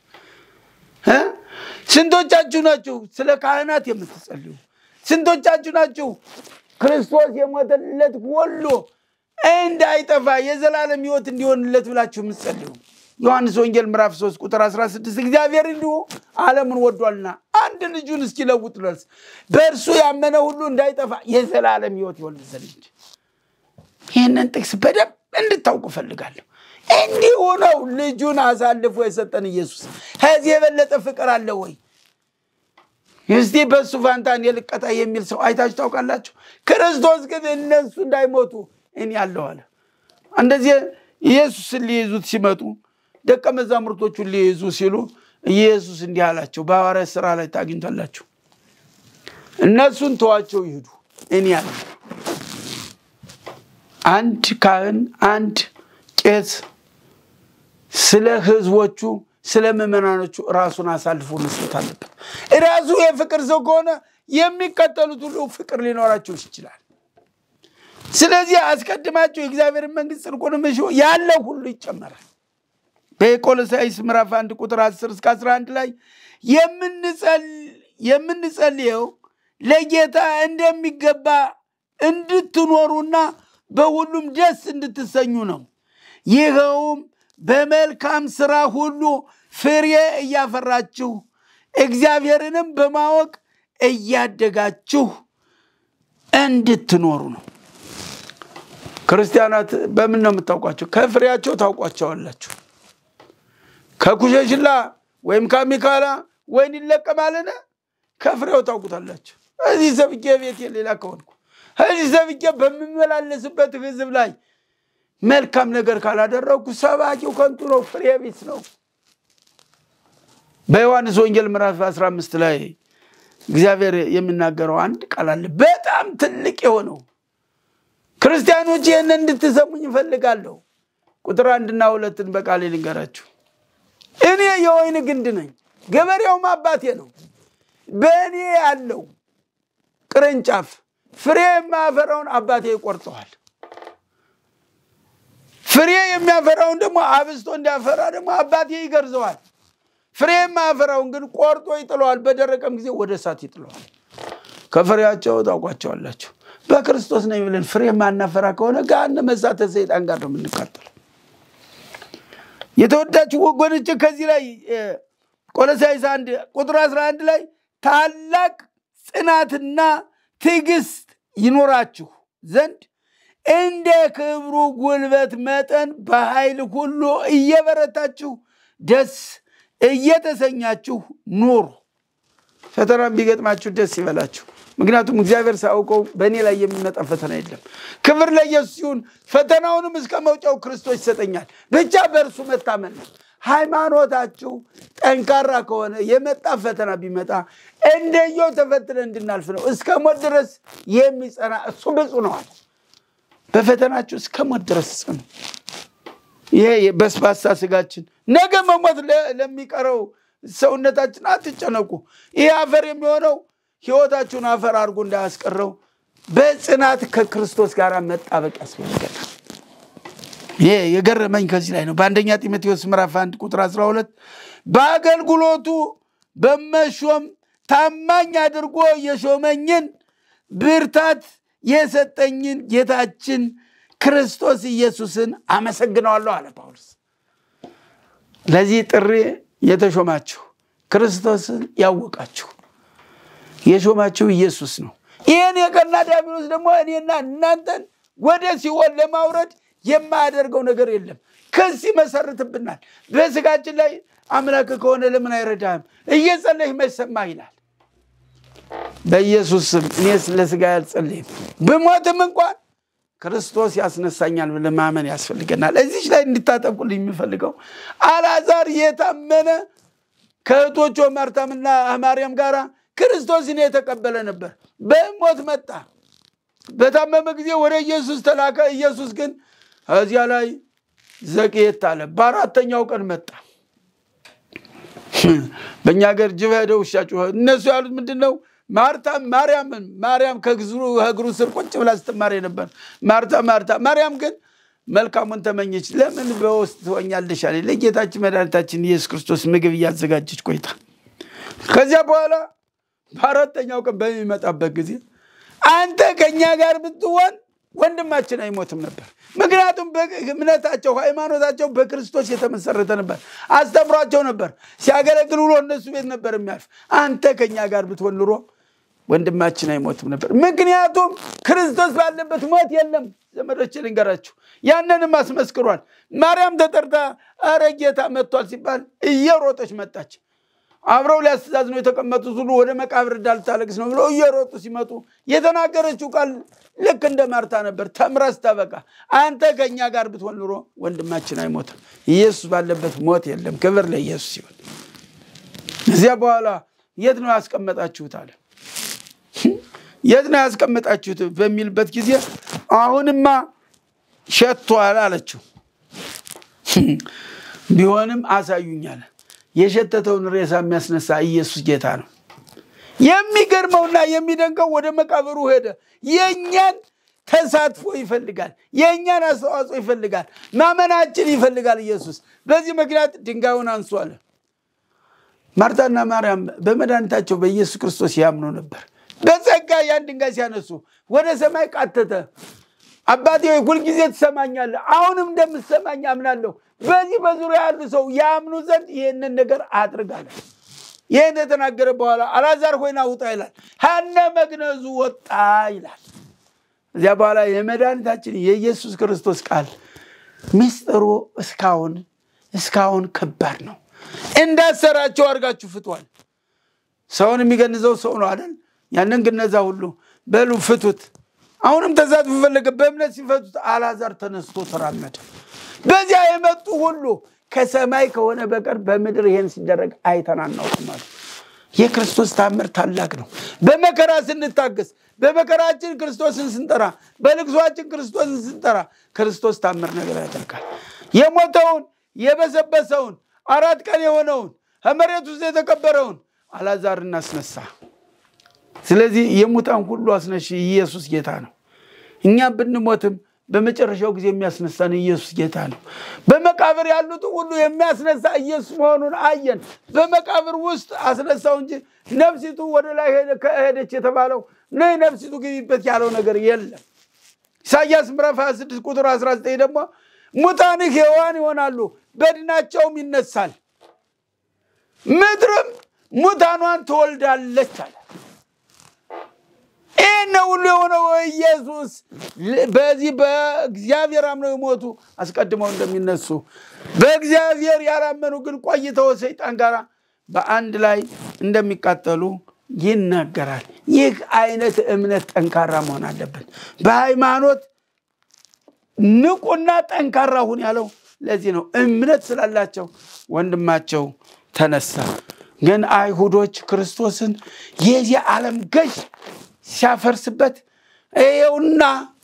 ስንቶቻችሁ ናችሁ ስለ ካህናት የምትጸልዩ? ስንቶቻችሁ ናችሁ ክርስቶስ የሞተለት ሁሉ እንዳይጠፋ የዘላለም ሕይወት እንዲሆንለት ብላችሁ የምትጸልዩ? ዮሐንስ ወንጌል ምዕራፍ 3 ቁጥር 16 እግዚአብሔር እንዲሁ ዓለምን ወዷልና አንድ ልጁን እስኪለውጥ ድረስ በእርሱ ያመነ ሁሉ እንዳይጠፋ የዘላለም ሕይወት ይወልድ ዘንድ እንጂ። ይህንን ጥቅስ በደንብ እንድታውቁ እፈልጋለሁ። እንዲሁ ነው ልጁን አሳልፎ የሰጠን ኢየሱስ። ከዚህ የበለጠ ፍቅር አለ ወይ? እስቲ በእሱ ፋንታ እኔ ልቀጣ የሚል ሰው አይታችሁ ታውቃላችሁ? ክርስቶስ ግን እነሱ እንዳይሞቱ እኔ አለሁ አለ። እንደዚህ ኢየሱስን ሊይዙት ሲመጡ ደቀ መዛሙርቶቹን ሊይዙ ሲሉ ኢየሱስ እንዲህ አላቸው። በሐዋርያት ሥራ ላይ ታግኝታላችሁ። እነሱን ተዋቸው ይሂዱ፣ እኔ አለ። አንድ ካህን አንድ ቄስ ስለ ህዝቦቹ ስለ ምዕመናኖቹ ራሱን አሳልፎ መስጠት አለበት። ራሱ የፍቅር ሰው ከሆነ የሚከተሉት ሁሉ ፍቅር ሊኖራቸው ይችላል። ስለዚህ አስቀድማቸው የእግዚአብሔርን መንግስት ጽድቁንም እሹ ያለ ሁሉ ይጨመራል። በቆሎሳይስ ምዕራፍ አንድ ቁጥር 10 እስከ 11 ላይ የምንጸልየው ለጌታ እንደሚገባ እንድትኖሩና በሁሉም ደስ እንድትሰኙ ነው። ይኸውም በመልካም ስራ ሁሉ ፍሬ እያፈራችሁ እግዚአብሔርንም በማወቅ እያደጋችሁ እንድትኖሩ ነው። ክርስቲያናት በምን ነው የምታውቋቸው? ከፍሬያቸው ታውቋቸዋላችሁ። ከኩሸሽላ ወይም ከሚካላ ወይን ይለቀማልን? ከፍሬው ታውቁታላችሁ። እዚህ ሰብቄ ቤት ሌላ ከሆንኩ እዚህ ሰብቄ በምመላለስበት ህዝብ ላይ መልካም ነገር ካላደረግኩ ሰባኪው ከንቱ ነው፣ ፍሬ ቢስ ነው። በዮሐንስ ወንጌል ምዕራፍ 15 ላይ እግዚአብሔር የሚናገረው አንድ ቃል አለ፣ በጣም ትልቅ የሆነው ክርስቲያኖች ይህን እንድትሰሙኝ እፈልጋለሁ። ቁጥር አንድና ሁለትን በቃሌ ልንገራችሁ። እኔ የወይን ግንድ ነኝ፣ ገበሬውም አባቴ ነው። በእኔ ያለው ቅርንጫፍ ፍሬ የማያፈራውን አባቴ ይቆርጠዋል። ፍሬ የሚያፈራውን ደግሞ አብስቶ እንዲያፈራ ደግሞ አባቴ ይገርዘዋል። ፍሬ የማያፈራውን ግን ቆርጦ ይጥለዋል፣ በደረቀም ጊዜ ወደ እሳት ይጥለዋል። ከፍሬያቸው ታውቋቸዋላችሁ። በክርስቶስ ነኝ ብለን ፍሬ የማናፈራ ከሆነ ገሃነመ እሳተ ሰይጣን ጋር ነው የምንቃጠለው። የተወዳችሁ ወገኖች ከዚህ ላይ ቆሎሳይስ አንድ ቁጥር 11 ላይ ታላቅ ጽናትና ትዕግስት ይኖራችሁ ዘንድ እንደ ክብሩ ጉልበት መጠን በኃይል ሁሉ እየበረታችሁ ደስ እየተሰኛችሁ ኑሩ። ፈተናም ቢገጥማችሁ ደስ ይበላችሁ። ምክንያቱም እግዚአብሔር ሳያውቀው በእኔ ላይ የሚመጣ ፈተና የለም። ክብር ለኢየሱስ ሲሆን ፈተናውንም እስከ መውጫው ክርስቶስ ይሰጠኛል። ብቻ በእርሱ መታመን ነው። ሃይማኖታችሁ ጠንካራ ከሆነ የመጣ ፈተና ቢመጣ እንደየው ተፈትነ እንድናልፍ ነው። እስከ ሞት ድረስ የሚጸና እሱ ብፁዕ ነዋል። በፈተናችሁ እስከ ሞት ድረስ ጽኑ። ይሄ በስባሳ ስጋችን ነገ መሞት ለሚቀረው ሰውነታችን አትጨነቁ። ይህ አፈር የሚሆነው ህይወታችሁን አፈር አድርጎ እንዳያስቀረው በጽናት ከክርስቶስ ጋር መጣበቅ ያስፈልገናል። ይሄ የገረመኝ ከዚህ ላይ ነው። በአንደኛ ጢሞቴዎስ ምዕራፍ 1 ቁጥር 12 በአገልግሎቱ በመሾም ታማኝ አድርጎ የሾመኝን ብርታት የሰጠኝን ጌታችን ክርስቶስ ኢየሱስን አመሰግነዋለሁ አለ ጳውሎስ። ለዚህ ጥሪ የተሾማችሁ ክርስቶስን ያወቃችሁ የሾማችሁ ኢየሱስ ነው። ይህን የቀና ዲያብሎስ ደግሞ እኔና እናንተን ወደ ሲኦል ለማውረድ የማያደርገው ነገር የለም። ክስ ይመሰርትብናል። በስጋችን ላይ አምላክ ከሆነ ለምን አይረዳህም? እየጸለይህ መሰማህ ይላል። በኢየሱስ ስም እኔ ለስጋ ያልጸለይም ብሞትም እንኳን ክርስቶስ ያስነሳኛል ብለን ማመን ያስፈልገናል። እዚች ላይ እንድታጠብቁልኝ የሚፈልገው አልዓዛር የታመነ ከእህቶቹ ማርታምና ማርያም ጋር ክርስቶስን የተቀበለ ነበር። በሞት መጣ። በታመመ ጊዜ ወደ ኢየሱስ ተላከ። ኢየሱስ ግን እዚያ ላይ ዘግየት አለ። በአራተኛው ቀን መጣ። በእኛ ሀገር ጅብ ሄደ ውሻ ጮኸ። እነሱ ያሉት ምንድን ነው? ማርታ ማርያምን ማርያም ከእግሩ ስር ቁጭ ብላ ስትማር ነበር። ማርታ ማርታ ማርያም ግን መልካሙን ተመኘች። ለምን በውስጥ ትሆኛለሽ አለ። ለጌታችን መድኃኒታችን ኢየሱስ ክርስቶስ ምግብ እያዘጋጀች ቆይታ ከዚያ በኋላ በአራተኛው ቀን በሚመጣበት ጊዜ አንተ ከእኛ ጋር ብትሆን ወንድማችን አይሞትም ነበር። ምክንያቱም እምነታቸው፣ ሃይማኖታቸው በክርስቶስ የተመሰረተ ነበር። አስተምሯቸው ነበር። ሲያገለግል ውሎ እነሱ ቤት ነበር የሚያልፍ። አንተ ከኛ ጋር ብትሆን ኑሮ ወንድማችን አይሞትም ነበር። ምክንያቱም ክርስቶስ ባለበት ሞት የለም። ዘመዶች ልንገራችሁ፣ ያንንም አስመስክሯል። ማርያም ተጠርታ ኧረ ጌታ መጥቷል ሲባል እየሮጠች መጣች። አብረው ሊያስተዛዝኑ የተቀመጡት ሁሉ ወደ መቃብር እንዳልታለቅስ ነው ብለው እየሮጡ ሲመጡ የተናገረችው ቃል ልክ እንደ ማርታ ነበር። ተምራ ስታበቃ አንተ ከእኛ ጋር ብትሆን ኑሮ ወንድማችን አይሞትም። ኢየሱስ ባለበት ሞት የለም። ክብር ለኢየሱስ ሲሆን እዚያ በኋላ የት ነው ያስቀመጣችሁት አለ። የት ነው ያስቀመጣችሁት በሚልበት ጊዜ አሁንማ ሸቷል አለችው። ቢሆንም አሳዩኛል። የሸተተውን ሬሳ የሚያስነሳ ኢየሱስ ጌታ ነው። የሚገርመውና የሚደንቀው ወደ መቃብሩ ሄደ። የእኛን ተሳትፎ ይፈልጋል። የእኛን አስተዋጽኦ ይፈልጋል። ማመናችን ይፈልጋል ኢየሱስ። በዚህ ምክንያት ድንጋዩን አንሱ አለ። ማርታና ማርያም በመድኃኒታቸው በኢየሱስ ክርስቶስ ያምኑ ነበር። በጸጋ ያን ድንጋይ ሲያነሱ ወደ ሰማይ ቃተተ። አባቴ ሆይ ሁልጊዜ ትሰማኛለህ፣ አሁንም እንደምትሰማኝ አምናለሁ። በዚህ በዙሪያ ያሉ ሰው ያምኑ ዘንድ ይህንን ነገር አድርጋለ። ይህን የተናገረ በኋላ አልዓዛር ሆይና ውጣ ይላል። ሀነ መግነዙ ወጣ ይላል። እዚያ በኋላ የመድኃኒታችን የኢየሱስ ክርስቶስ ቃል ምስጢሩ እስካሁን እስካሁን ከባድ ነው። እንዳሰራቸው አድርጋችሁ ፍቷል። ሰውን የሚገንዘው ሰው ነው አይደል? ያንን ግነዛ ሁሉ በሉ ፍቱት። አሁንም ተሳትፎ ፈለገ። በእምነት ሲፈቱት አልዓዛር ተነስቶ ተራመደ። በዚያ የመጡ ሁሉ ከሰማይ ከሆነ በቀር በምድር ይሄን ሲደረግ አይተን አናውቅም አሉ። የክርስቶስ ታምር ታላቅ ነው። በመከራ ስንታገስ፣ በመከራችን ክርስቶስን ስንጠራ፣ በልቅሷችን ክርስቶስን ስንጠራ ክርስቶስ ታምር ነገር ያደርጋል። የሞተውን የበሰበሰውን አራት ቀን የሆነውን ከመሬት ውስጥ የተቀበረውን አልዓዛርን አስነሳ። ስለዚህ የሙታን ሁሉ አስነሽ ኢየሱስ ጌታ ነው። እኛ ብንሞትም በመጨረሻው ጊዜ የሚያስነሳን ኢየሱስ ጌታ ነው። በመቃብር ያሉት ሁሉ የሚያስነሳ ኢየሱስ መሆኑን አየን። በመቃብር ውስጥ አስነሳው እንጂ ነፍሲቱ ወደ ላይ ሄደች የተባለው ነይ ነፍሲቱ ግቢበት ያለው ነገር የለም። ኢሳያስ ምዕራፍ 26 ቁጥር 19 ደግሞ ሙታንህ ሕያዋን ይሆናሉ፣ በድናቸውም ይነሳል፣ ምድርም ሙታኗን ትወልዳለች አለ። ይህን ሁሉ የሆነው ኢየሱስ በዚህ በእግዚአብሔር አምነው የሞቱ አስቀድመው እንደሚነሱ በእግዚአብሔር ያላመኑ ግን ቆይተው ሰይጣን ጋር በአንድ ላይ እንደሚቃጠሉ ይናገራል። ይህ አይነት እምነት ጠንካራ መሆን አለብን። በሃይማኖት ንቁና ጠንካራ ሁን ያለው ለዚህ ነው። እምነት ስላላቸው ወንድማቸው ተነሳ። ግን አይሁዶች ክርስቶስን የዚህ ዓለም ገዥ ሲያፈርስበት ይኸውና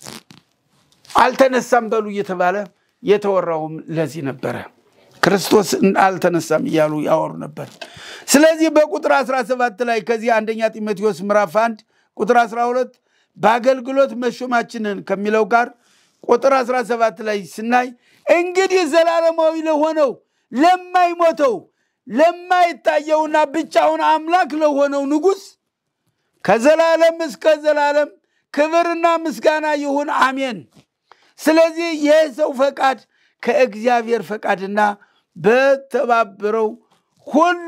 አልተነሳም በሉ እየተባለ የተወራውም ለዚህ ነበረ። ክርስቶስ አልተነሳም እያሉ ያወሩ ነበር። ስለዚህ በቁጥር 17 ላይ ከዚህ አንደኛ ጢሞቴዎስ ምዕራፍ 1 ቁጥር 12 በአገልግሎት መሾማችንን ከሚለው ጋር ቁጥር 17 ላይ ስናይ እንግዲህ ዘላለማዊ ለሆነው ለማይሞተው ለማይታየውና ብቻውን አምላክ ለሆነው ንጉሥ ከዘላለም እስከ ዘላለም ክብርና ምስጋና ይሁን አሜን። ስለዚህ ይህ ሰው ፈቃድ ከእግዚአብሔር ፈቃድና በተባበረው ሁሉ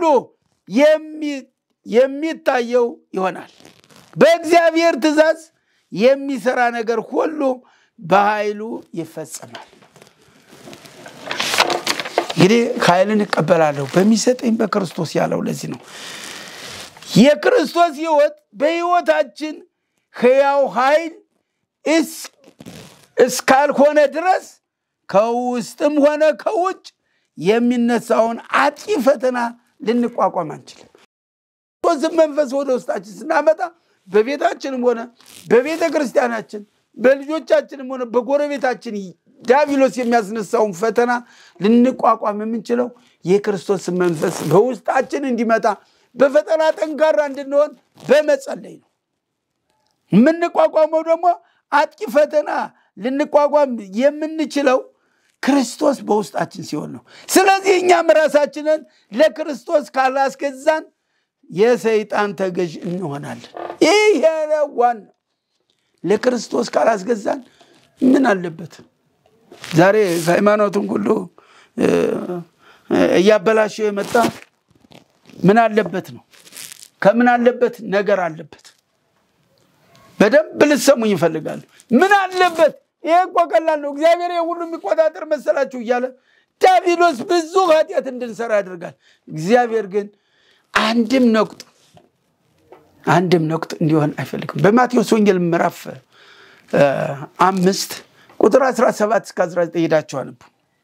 የሚታየው ይሆናል። በእግዚአብሔር ትእዛዝ የሚሰራ ነገር ሁሉ በኃይሉ ይፈጸማል። እንግዲህ ኃይልን እቀበላለሁ በሚሰጠኝ በክርስቶስ ያለው ለዚህ ነው። የክርስቶስ ሕይወት በሕይወታችን ሕያው ኃይል እስካልሆነ ድረስ ከውስጥም ሆነ ከውጭ የሚነሳውን አጥቂ ፈተና ልንቋቋም አንችልም። ክርስቶስን መንፈስ ወደ ውስጣችን ስናመጣ በቤታችንም ሆነ በቤተ ክርስቲያናችን በልጆቻችንም ሆነ በጎረቤታችን ዲያብሎስ የሚያስነሳውን ፈተና ልንቋቋም የምንችለው የክርስቶስን መንፈስ በውስጣችን እንዲመጣ በፈተና ጠንካራ እንድንሆን በመጸለይ ነው። የምንቋቋመው ደግሞ አጥቂ ፈተና ልንቋቋም የምንችለው ክርስቶስ በውስጣችን ሲሆን ነው። ስለዚህ እኛም ራሳችንን ለክርስቶስ ካላስገዛን የሰይጣን ተገዥ እንሆናለን። ይሄ ዋና ለክርስቶስ ካላስገዛን ምን አለበት? ዛሬ ሃይማኖትን ሁሉ እ፣ እያበላሸው የመጣ ምን አለበት ነው። ከምን አለበት ነገር አለበት። በደንብ ልትሰሙኝ ይፈልጋሉ። ምን አለበት? ይሄ እኮ ቀላል ነው። እግዚአብሔር ይሄ ሁሉ የሚቆጣጠር መሰላችሁ እያለ ዲያብሎስ ብዙ ኃጢአት እንድንሰራ ያደርጋል። እግዚአብሔር ግን አንድም ነቁጥ አንድም ነቁጥ እንዲሆን አይፈልግም። በማቴዎስ ወንጌል ምዕራፍ እ፣ አምስት ቁጥር 17 እስከ 19 ሄዳችሁ አንቡ።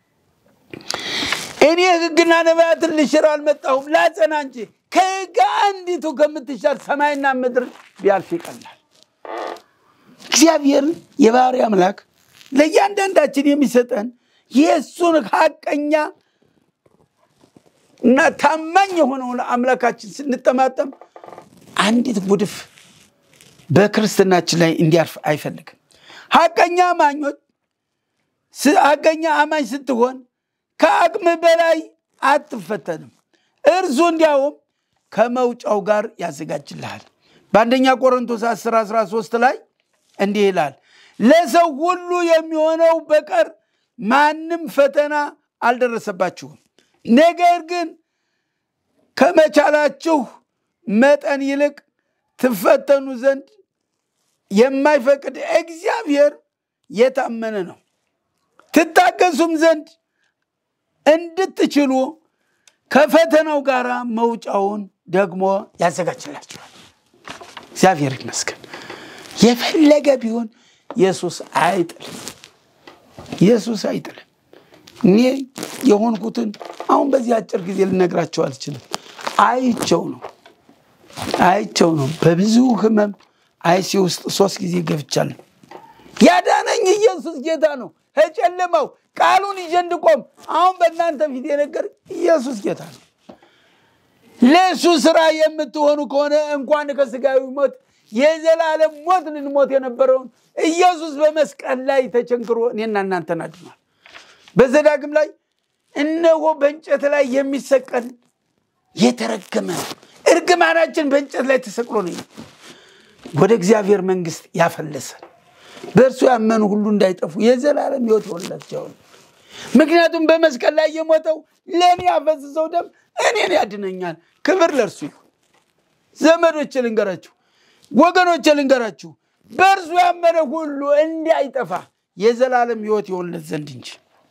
እኔ ሕግና ነቢያትን ልሽር አልመጣሁም ላጸና እንጂ ከሕግ አንዲቱ ከምትሻር ሰማይና ምድር ቢያልፍ ይቀላል። እግዚአብሔር የባህሪ አምላክ ለእያንዳንዳችን የሚሰጠን የእሱን ሀቀኛ እና ታማኝ የሆነውን አምላካችን ስንጠማጠም አንዲት ጉድፍ በክርስትናችን ላይ እንዲያርፍ አይፈልግም። ሀቀኛ አማኞች ስ- ሀቀኛ አማኝ ስትሆን ከአቅም በላይ አትፈተንም። እርሱ እንዲያውም ከመውጫው ጋር ያዘጋጅልሃል። በአንደኛ ቆሮንቶስ 10 13 ላይ እንዲህ ይላል፣ ለሰው ሁሉ የሚሆነው በቀር ማንም ፈተና አልደረሰባችሁም። ነገር ግን ከመቻላችሁ መጠን ይልቅ ትፈተኑ ዘንድ የማይፈቅድ እግዚአብሔር የታመነ ነው። ትታገሱም ዘንድ እንድትችሉ ከፈተናው ጋር መውጫውን ደግሞ ያዘጋጅላችኋል። እግዚአብሔር ይመስገን። የፈለገ ቢሆን ኢየሱስ አይጥልም። ኢየሱስ አይጥልም። እኔ የሆንኩትን አሁን በዚህ አጭር ጊዜ ልነግራቸው አልችልም። አይቸው ነው አይቸው ነው። በብዙ ህመም አይሲ ውስጥ ሶስት ጊዜ ገብቻለሁ። ያዳነኝ ኢየሱስ ጌታ ነው። ከጨለማው ቃሉን ይዤ እንድቆም አሁን በእናንተ ፊት የነገር ኢየሱስ ጌታ ነው። ለእሱ ስራ የምትሆኑ ከሆነ እንኳን ከስጋዊ ሞት የዘላለም ሞት ልንሞት የነበረውን ኢየሱስ በመስቀል ላይ ተቸንክሮ እኔና እናንተን አድኗል። በዘዳግም ላይ እነሆ በእንጨት ላይ የሚሰቀል የተረገመ ነው። እርግማናችን በእንጨት ላይ ተሰቅሎ ነው ወደ እግዚአብሔር መንግስት ያፈለሰን። በእርሱ ያመኑ ሁሉ እንዳይጠፉ የዘላለም ሕይወት ይሆንላቸው። ምክንያቱም በመስቀል ላይ የሞተው ለእኔ ያፈስሰው ደም እኔን ያድነኛል። ክብር ለእርሱ ይሁን። ዘመዶች ልንገራችሁ፣ ወገኖች ልንገራችሁ፣ በእርሱ ያመነ ሁሉ እንዳይጠፋ የዘላለም ሕይወት ይሆንለት ዘንድ እንጂ።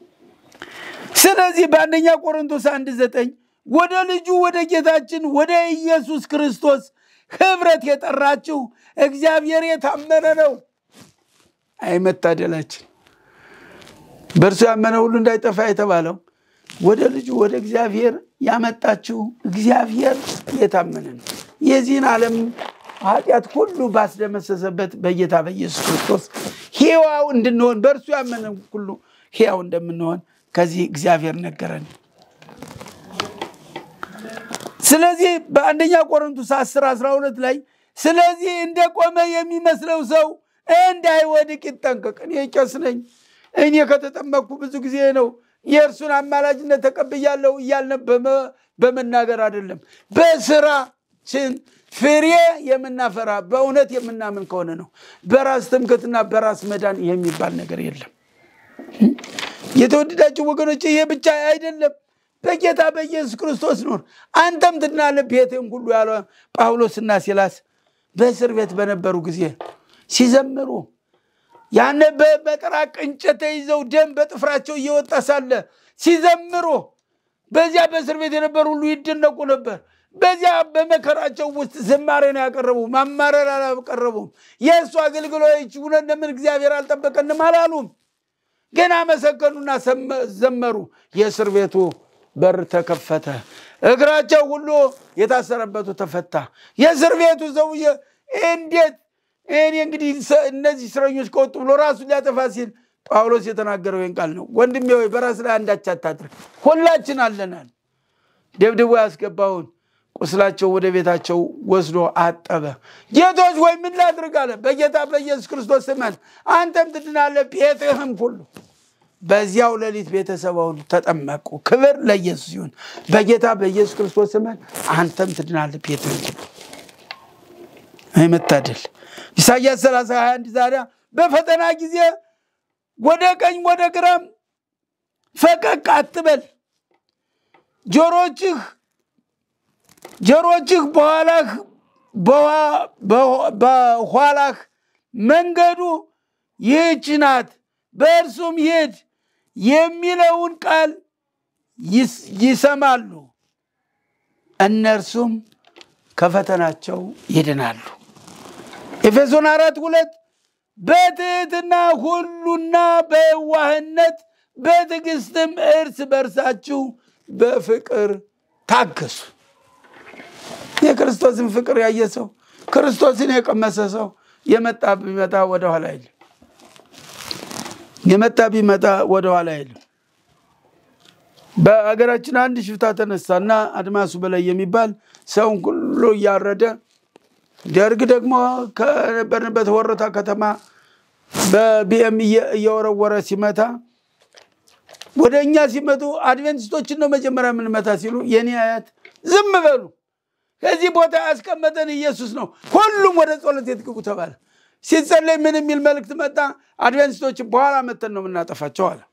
ስለዚህ በአንደኛ ቆሮንቶስ አንድ ዘጠኝ ወደ ልጁ ወደ ጌታችን ወደ ኢየሱስ ክርስቶስ ህብረት የጠራችሁ እግዚአብሔር የታመነ ነው። አይመታደላችን በእርሱ ያመነ ሁሉ እንዳይጠፋ የተባለው ወደ ልጁ ወደ እግዚአብሔር ያመጣችው እግዚአብሔር የታመነ ነው። የዚህን ዓለም ኃጢአት ሁሉ ባስደመሰሰበት በጌታ በኢየሱስ ክርስቶስ ሕያው እንድንሆን በእርሱ ያመነ ሁሉ ሕያው እንደምንሆን ከዚህ እግዚአብሔር ነገረን። ስለዚህ በአንደኛ ቆሮንቶስ 10 12 ላይ ስለዚህ እንደቆመ የሚመስለው ሰው እንዳይወድቅ ይጠንቀቅ። እኔ ቄስ ነኝ፣ እኔ ከተጠመቅኩ ብዙ ጊዜ ነው፣ የእርሱን አማላጅነት ተቀብያለሁ እያልን በመናገር አይደለም። በስራችን ፍሬ የምናፈራ በእውነት የምናምን ከሆነ ነው። በራስ ትምክህትና በራስ መዳን የሚባል ነገር የለም። የተወደዳችሁ ወገኖች፣ ይሄ ብቻ አይደለም። በጌታ በኢየሱስ ክርስቶስ ኑር፣ አንተም ትድናለህ፣ ቤትህም ሁሉ ያለ ጳውሎስና ሲላስ በእስር ቤት በነበሩ ጊዜ ሲዘምሩ ያነ በመጥራቅ እንጨት ተይዘው ደም በጥፍራቸው እየወጣ ሳለ ሲዘምሩ በዚያ በእስር ቤት የነበሩ ሁሉ ይደነቁ ነበር። በዚያ በመከራቸው ውስጥ ዝማሬ ነው ያቀረቡ፣ ማማረር አላቀረቡም። የእሱ አገልግሎች እውነት ለምን እግዚአብሔር አልጠበቀንም አላሉም። ግን አመሰገኑና ዘመሩ። የእስር ቤቱ በር ተከፈተ። እግራቸው ሁሉ የታሰረበቱ ተፈታ። የእስር ቤቱ ሰውዬ እንዴት እኔ እንግዲህ እነዚህ እስረኞች ከወጡ ብሎ ራሱን ሊያጠፋ ሲል ጳውሎስ የተናገረው ይህን ቃል ነው። ወንድሜ ወይ በራስ ላይ አንዳች አታድርግ፣ ሁላችን አለናል። ደብድቦ ያስገባውን ቁስላቸው ወደ ቤታቸው ወስዶ አጠበ። ጌቶች ወይ ምን ላድርግ አለ። በጌታ በኢየሱስ ክርስቶስ ስመን አንተም ትድናለህ፣ ቤትህም ሁሉ በዚያው ሌሊት ቤተሰብ ሁሉ ተጠመቁ። ክብር ለኢየሱስ ይሁን። በጌታ በኢየሱስ ክርስቶስ ስመን አንተም ትድናለህ፣ ቤትህም ሁሉ አይመታደል ኢሳያስ 30 21 ዛሬ በፈተና ጊዜ ወደ ቀኝ ወደ ግራም ፈቀቅ አትበል። ጆሮችህ ጆሮችህ በኋላህ በኋላህ መንገዱ ይህች ናት፣ በእርሱም ሂድ የሚለውን ቃል ይሰማሉ፣ እነርሱም ከፈተናቸው ይድናሉ። ኤፌሶን አራት ሁለት በትህትና ሁሉና በዋህነት በትዕግስትም እርስ በርሳችሁ በፍቅር ታገሱ። የክርስቶስን ፍቅር ያየ ሰው ክርስቶስን የቀመሰ ሰው የመጣ ቢመጣ ወደኋላ አይልም። የመጣ ቢመጣ ወደኋላ አይልም። በሀገራችን አንድ ሽፍታ ተነሳና አድማሱ በላይ የሚባል ሰውን ሁሉ እያረደ ደርግ ደግሞ ከነበርንበት ወረታ ከተማ በቢኤም እየወረወረ ሲመታ ወደ እኛ ሲመጡ አድቬንቲስቶችን ነው መጀመሪያ የምንመታ ሲሉ የኔ አያት ዝም በሉ ከዚህ ቦታ ያስቀመጠን ኢየሱስ ነው፣ ሁሉም ወደ ጸሎት ቤት ግቡ ተባለ። ሲጸለይ ምን የሚል መልእክት መጣ? አድቬንቲስቶችን በኋላ መተን ነው የምናጠፋቸው አለ።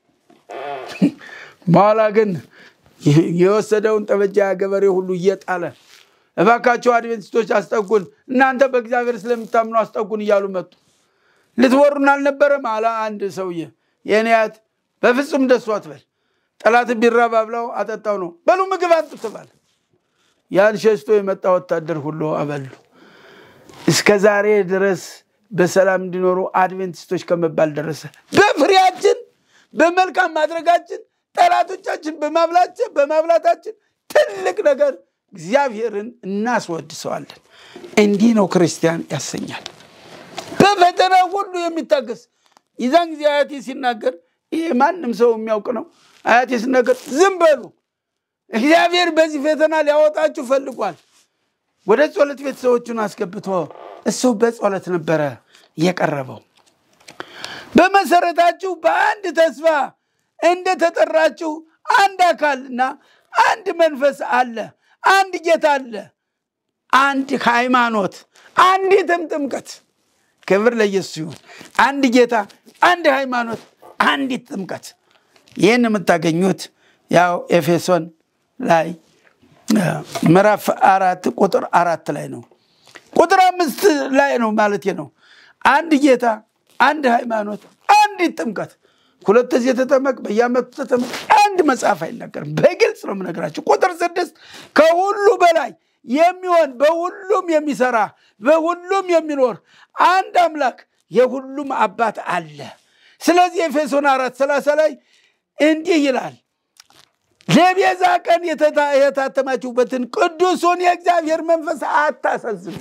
በኋላ ግን የወሰደውን ጠበጃ ገበሬ ሁሉ እየጣለ እባካቸው አድቬንቲስቶች አስጠጉን፣ እናንተ በእግዚአብሔር ስለምታምኑ አስጠጉን እያሉ መጡ። ልትወሩን አልነበረም አለ አንድ ሰውዬ። የኔ አያት በፍጹም ደሱ አትበል፣ ጠላት ቢራብ አብላው አጠጣው ነው። በሉ ምግብ አንጡ ተባለ። ያን ሸሽቶ የመጣ ወታደር ሁሉ አበሉ። እስከ ዛሬ ድረስ በሰላም እንዲኖሩ አድቬንቲስቶች ከመባል ደረሰ። በፍሬያችን በመልካም ማድረጋችን ጠላቶቻችን በማብላታችን ትልቅ ነገር እግዚአብሔርን እናስወድሰዋለን። እንዲህ ነው ክርስቲያን ያሰኛል። በፈተና ሁሉ የሚታገስ የዛን ጊዜ አያቴ ሲናገር ይሄ ማንም ሰው የሚያውቅ ነው። አያቴ ሲናገር ዝም በሉ እግዚአብሔር በዚህ ፈተና ሊያወጣችሁ ፈልጓል። ወደ ጸሎት ቤት ሰዎቹን አስገብቶ እሱ በጸሎት ነበረ የቀረበው። በመሰረታችሁ በአንድ ተስፋ እንደተጠራችሁ አንድ አካልና አንድ መንፈስ አለ፣ አንድ ጌታ አለ፣ አንድ ሃይማኖት፣ አንዲትም ጥምቀት። ክብር ለኢየሱስ ይሁን። አንድ ጌታ፣ አንድ ሃይማኖት፣ አንዲት ጥምቀት። ይህን የምታገኙት ያው ኤፌሶን ላይ ምዕራፍ አራት ቁጥር አራት ላይ ነው። ቁጥር አምስት ላይ ነው ማለት ነው። አንድ ጌታ፣ አንድ ሃይማኖት፣ አንዲት ጥምቀት። ሁለት ጊዜ ተጠመቅ፣ በየዓመቱ ተጠመቅ። አንድ መጽሐፍ አይናገርም። በግልጽ ነው የምነግራቸው። ቁጥር ስድስት ከሁሉ በላይ የሚሆን በሁሉም የሚሰራ በሁሉም የሚኖር አንድ አምላክ የሁሉም አባት አለ። ስለዚህ ኤፌሶን አራት ሰላሳ ላይ እንዲህ ይላል ለቤዛ ቀን የታተማችሁበትን ቅዱሱን የእግዚአብሔር መንፈስ አታሳዝኑ።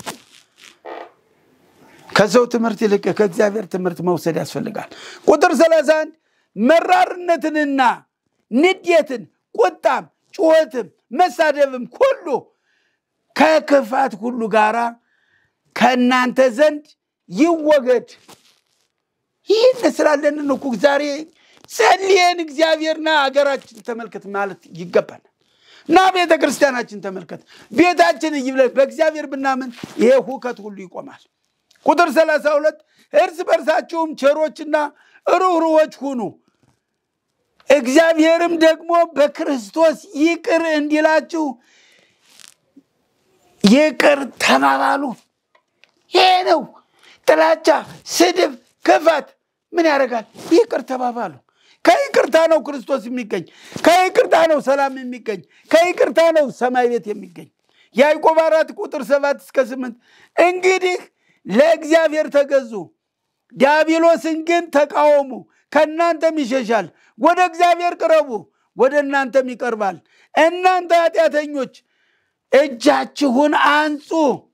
ከሰው ትምህርት ይልቅ ከእግዚአብሔር ትምህርት መውሰድ ያስፈልጋል። ቁጥር 31 መራርነትንና ንዴትን፣ ቁጣም፣ ጩኸትም፣ መሳደብም ሁሉ ከክፋት ሁሉ ጋራ ከእናንተ ዘንድ ይወገድ። ይህን ስላለን እኮ ዛሬ ጸልየን እግዚአብሔርና ሀገራችን ተመልከት ማለት ይገባል። እና ቤተ ክርስቲያናችን ተመልከት፣ ቤታችን ይብለን። በእግዚአብሔር ብናምን ይሄ ሁከት ሁሉ ይቆማል። ቁጥር ሰላሳ ሁለት እርስ በርሳችሁም ቸሮችና ሩህሩሆች ሁኑ፣ እግዚአብሔርም ደግሞ በክርስቶስ ይቅር እንዲላችሁ ይቅር ተባባሉ። ይሄ ነው ጥላቻ፣ ስድብ፣ ክፋት ምን ያደርጋል? ይቅር ተባባሉ። ከይቅርታ ነው ክርስቶስ የሚገኝ። ከይቅርታ ነው ሰላም የሚገኝ። ከይቅርታ ነው ሰማይ ቤት የሚገኝ። ያዕቆብ አራት ቁጥር ሰባት እስከ ስምንት እንግዲህ ለእግዚአብሔር ተገዙ፣ ዲያብሎስን ግን ተቃወሙ፣ ከእናንተም ይሸሻል። ወደ እግዚአብሔር ቅረቡ፣ ወደ እናንተም ይቀርባል። እናንተ ኃጢአተኞች እጃችሁን አንጹ።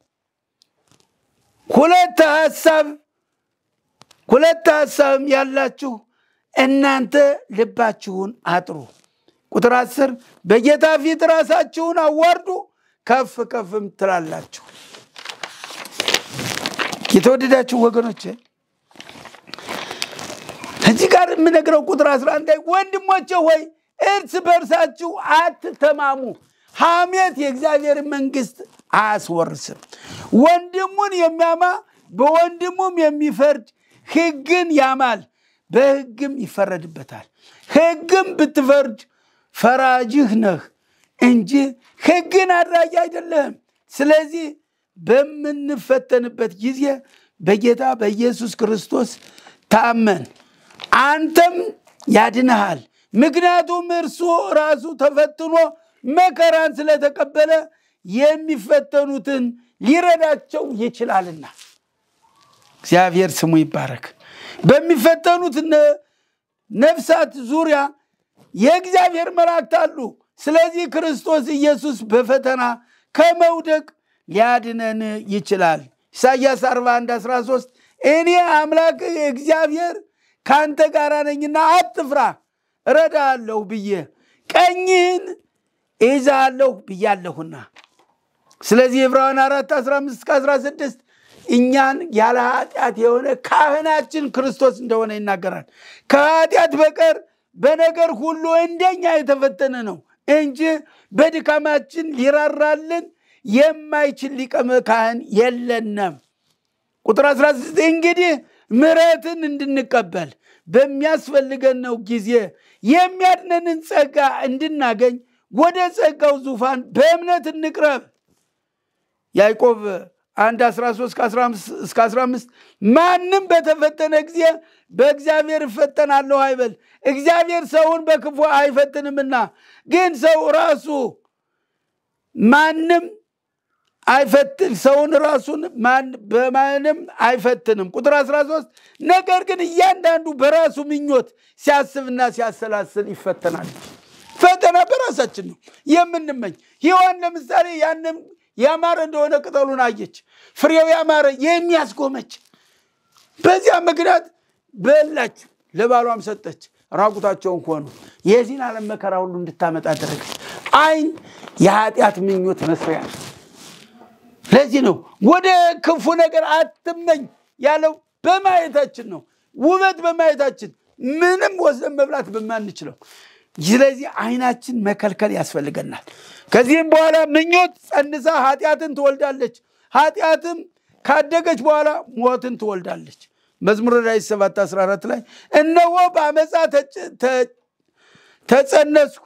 ሁለት ሀሳብ ሁለት ሀሳብም ያላችሁ እናንተ ልባችሁን አጥሩ። ቁጥር አስር በጌታ ፊት ራሳችሁን አዋርዱ፣ ከፍ ከፍም ትላላችሁ። የተወደዳችሁ ወገኖች እዚህ ጋር የምነግረው ቁጥር 11 ላይ ወንድሞቼ ሆይ እርስ በርሳችሁ አትተማሙ፣ ሐሜት የእግዚአብሔር መንግስት አያስወርስም። ወንድሙን የሚያማ በወንድሙም የሚፈርድ ሕግን ያማል፣ በሕግም ይፈረድበታል። ሕግም ብትፈርድ ፈራጅህ ነህ እንጂ ሕግን አድራጊ አይደለም። ስለዚህ በምንፈተንበት ጊዜ በጌታ በኢየሱስ ክርስቶስ ታመን፣ አንተም ያድንሃል። ምክንያቱም እርሱ ራሱ ተፈትኖ መከራን ስለተቀበለ የሚፈተኑትን ሊረዳቸው ይችላልና። እግዚአብሔር ስሙ ይባረክ። በሚፈተኑት ነፍሳት ዙሪያ የእግዚአብሔር መላእክት አሉ። ስለዚህ ክርስቶስ ኢየሱስ በፈተና ከመውደቅ ሊያድነን ይችላል። ኢሳይያስ 41 13 እኔ አምላክ እግዚአብሔር ከአንተ ጋር ነኝና አትፍራ፣ እረዳሃለሁ ብዬ ቀኝህን እይዛለሁ ብያለሁና። ስለዚህ ዕብራውያን 4 15 እስከ 16 እኛን ያለ ኃጢአት የሆነ ካህናችን ክርስቶስ እንደሆነ ይናገራል። ከኃጢአት በቀር በነገር ሁሉ እንደኛ የተፈተነ ነው እንጂ በድካማችን ሊራራልን የማይችል ሊቀ ካህን የለንም። ቁጥር 16 እንግዲህ ምሕረትን እንድንቀበል በሚያስፈልገን ነው ጊዜ የሚያድነንን ጸጋ እንድናገኝ ወደ ጸጋው ዙፋን በእምነት እንቅረብ። ያዕቆብ 1 13 እስከ 15 ማንም በተፈተነ ጊዜ በእግዚአብሔር እፈተናለሁ አይበል፣ እግዚአብሔር ሰውን በክፉ አይፈትንምና። ግን ሰው ራሱ ማንም አይፈትን ሰውን ራሱን በማንም አይፈትንም። ቁጥር 13 ነገር ግን እያንዳንዱ በራሱ ምኞት ሲያስብና ሲያሰላስል ይፈተናል። ፈተና በራሳችን ነው የምንመኝ። ሔዋን ለምሳሌ ያንም ያማረ እንደሆነ ቅጠሉን አየች፣ ፍሬው ያማረ የሚያስጎመች። በዚያ ምክንያት በላች፣ ለባሏም ሰጠች፣ ራቁታቸውን ሆኑ። የዚህን ዓለም መከራ ሁሉ እንድታመጣ አደረገች። ዓይን የኃጢአት ምኞት መስሪያ ነው። ለዚህ ነው ወደ ክፉ ነገር አትመኝ ያለው በማየታችን ነው። ውበት በማየታችን ምንም ወስደን መብላት በማንችለው ስለዚህ ዓይናችን መከልከል ያስፈልገናል። ከዚህም በኋላ ምኞት ጸንሳ ኃጢአትን ትወልዳለች። ኃጢአትም ካደገች በኋላ ሞትን ትወልዳለች። መዝሙረ ዳዊት 7 14 ላይ እነሆ በአመፃ ተጸነስኩ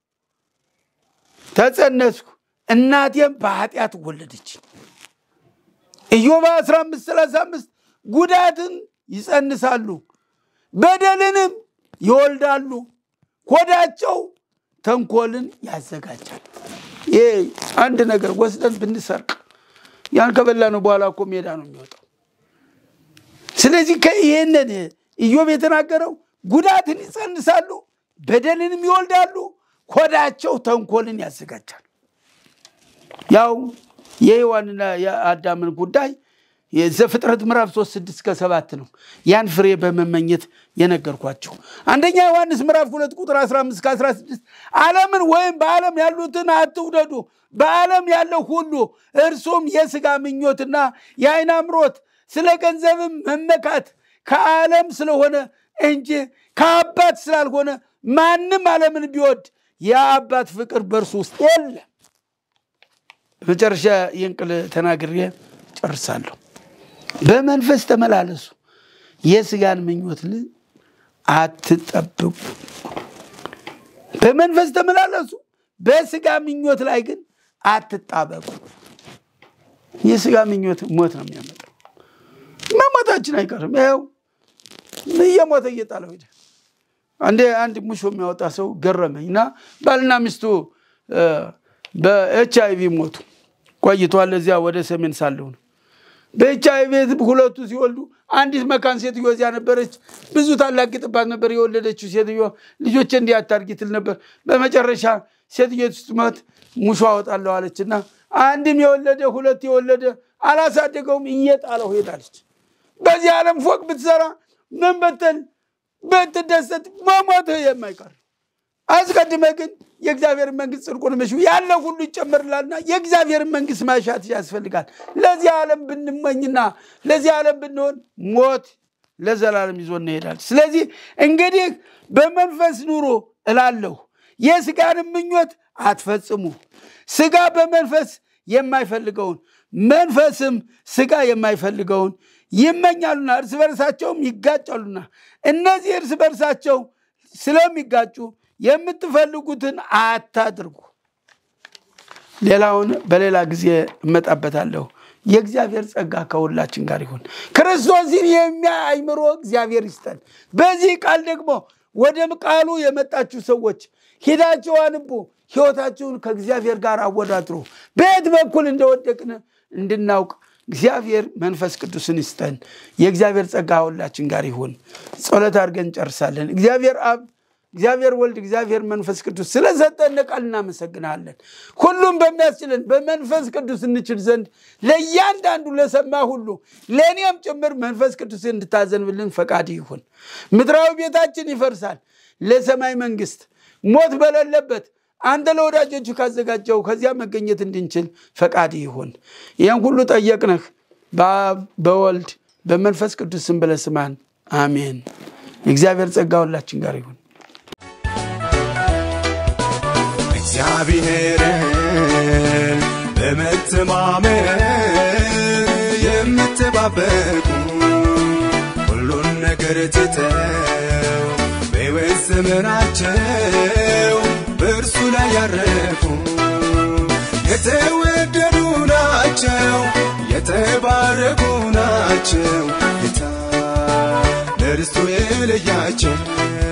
ተጸነስኩ እናቴም በኃጢአት ወለደች። ኢዮብ 15 35 ጉዳትን ይጸንሳሉ በደልንም ይወልዳሉ ሆዳቸው ተንኮልን ያዘጋጃል። ይሄ አንድ ነገር ወስደን ብንሰርቅ ያን ከበላነው በኋላ እኮ ሜዳ ነው የሚወጣው። ስለዚህ ይህንን ኢዮብ የተናገረው ጉዳትን ይጸንሳሉ፣ በደልንም ይወልዳሉ፣ ሆዳቸው ተንኮልን ያዘጋጃል። ያው የሔዋንና የአዳምን ጉዳይ የዘፍጥረት ምዕራፍ 3 6 እስከ 7 ነው። ያን ፍሬ በመመኘት የነገርኳቸው። አንደኛ ዮሐንስ ምዕራፍ 2 ቁጥር 15 እስከ 16 ዓለምን ወይም በዓለም ያሉትን አትውደዱ። በዓለም ያለው ሁሉ እርሱም የሥጋ ምኞትና የዓይን አምሮት፣ ስለ ገንዘብም መመካት ከዓለም ስለሆነ እንጂ ከአባት ስላልሆነ ማንም ዓለምን ቢወድ የአባት ፍቅር በእርሱ ውስጥ የለም። በመጨረሻ ይህን ቃል ተናግሬ ጨርሳለሁ። በመንፈስ ተመላለሱ፣ የስጋን ምኞት ል አትጠብቁ። በመንፈስ ተመላለሱ፣ በስጋ ምኞት ላይ ግን አትጣበቁ። የስጋ ምኞት ሞት ነው የሚያመጣው። መሞታችን አይቀርም። ይኸው እየሞተ እየጣለው ሄደ። አንዴ አንድ ሙሾ የሚያወጣ ሰው ገረመኝ እና ባልና ሚስቱ በኤች አይቪ ሞቱ። ቆይቷል። እዚያ ወደ ሰሜን ሳለሁ ነው በኤች አይቪ ሁለቱ ሲወልዱ አንዲት መካን ሴትዮ እዚያ ነበረች። ብዙ ታላግጥባት ነበር የወለደችው ሴትዮ። ልጆች እንዲህ አታርጊ ትል ነበር። በመጨረሻ ሴትዮ ስትሞት ሙሾ አወጣለሁ አለችና አንድም የወለደ ሁለት የወለደ አላሳደገውም፣ እየጣለው ሄዳለች። በዚህ ዓለም ፎቅ ብትሰራ ምን ብትል ብትደሰት መሞትህ የማይቀር አስቀድመ ግን የእግዚአብሔር መንግስት ጽድቁን ምሹ ያለ ሁሉ ይጨመርላልና የእግዚአብሔር መንግስት ማሻት ያስፈልጋል። ለዚህ ዓለም ብንመኝና ለዚህ ዓለም ብንሆን ሞት ለዘላለም ይዞ እንሄዳል። ስለዚህ እንግዲህ በመንፈስ ኑሮ እላለሁ፣ የስጋንም ምኞት አትፈጽሙ። ስጋ በመንፈስ የማይፈልገውን መንፈስም ስጋ የማይፈልገውን ይመኛሉና እርስ በርሳቸውም ይጋጫሉና እነዚህ እርስ በርሳቸው ስለሚጋጩ የምትፈልጉትን አታድርጉ። ሌላውን በሌላ ጊዜ እመጣበታለሁ። የእግዚአብሔር ጸጋ ከሁላችን ጋር ይሁን። ክርስቶስን የሚያይ አእምሮ እግዚአብሔር ይስጠን። በዚህ ቃል ደግሞ ወደ ቃሉ የመጣችሁ ሰዎች ሂዳችሁ አንቡ፣ ሕይወታችሁን ከእግዚአብሔር ጋር አወዳድሩ። በየት በኩል እንደወደቅን እንድናውቅ እግዚአብሔር መንፈስ ቅዱስን ይስጠን። የእግዚአብሔር ጸጋ ሁላችን ጋር ይሁን። ጸሎት አድርገን እንጨርሳለን። እግዚአብሔር አብ እግዚአብሔር ወልድ እግዚአብሔር መንፈስ ቅዱስ ስለሰጠን ቃል እናመሰግናለን። ሁሉም በሚያስችለን በመንፈስ ቅዱስ እንችል ዘንድ ለእያንዳንዱ ለሰማ ሁሉ ለእኔም ጭምር መንፈስ ቅዱስ እንድታዘንብልን ፈቃድ ይሁን። ምድራዊ ቤታችን ይፈርሳል፣ ለሰማይ መንግስት ሞት በሌለበት አንተ ለወዳጆቹ ካዘጋጀው ከዚያ መገኘት እንድንችል ፈቃድ ይሁን። ይህን ሁሉ ጠየቅንህ በአብ በወልድ በመንፈስ ቅዱስ ስም ብለህ ስማን። አሜን። የእግዚአብሔር ጸጋ ሁላችን ጋር ይሁን። እግዚአብሔርን በመተማመን የምትባበቁ ሁሉን ነገር ትተው በሕይወት ዘመናቸው በእርሱ ላይ ያረፉ የተወደዱ ናቸው፣ የተባረኩ ናቸው። ጌታ ለርስቱ የለያቸው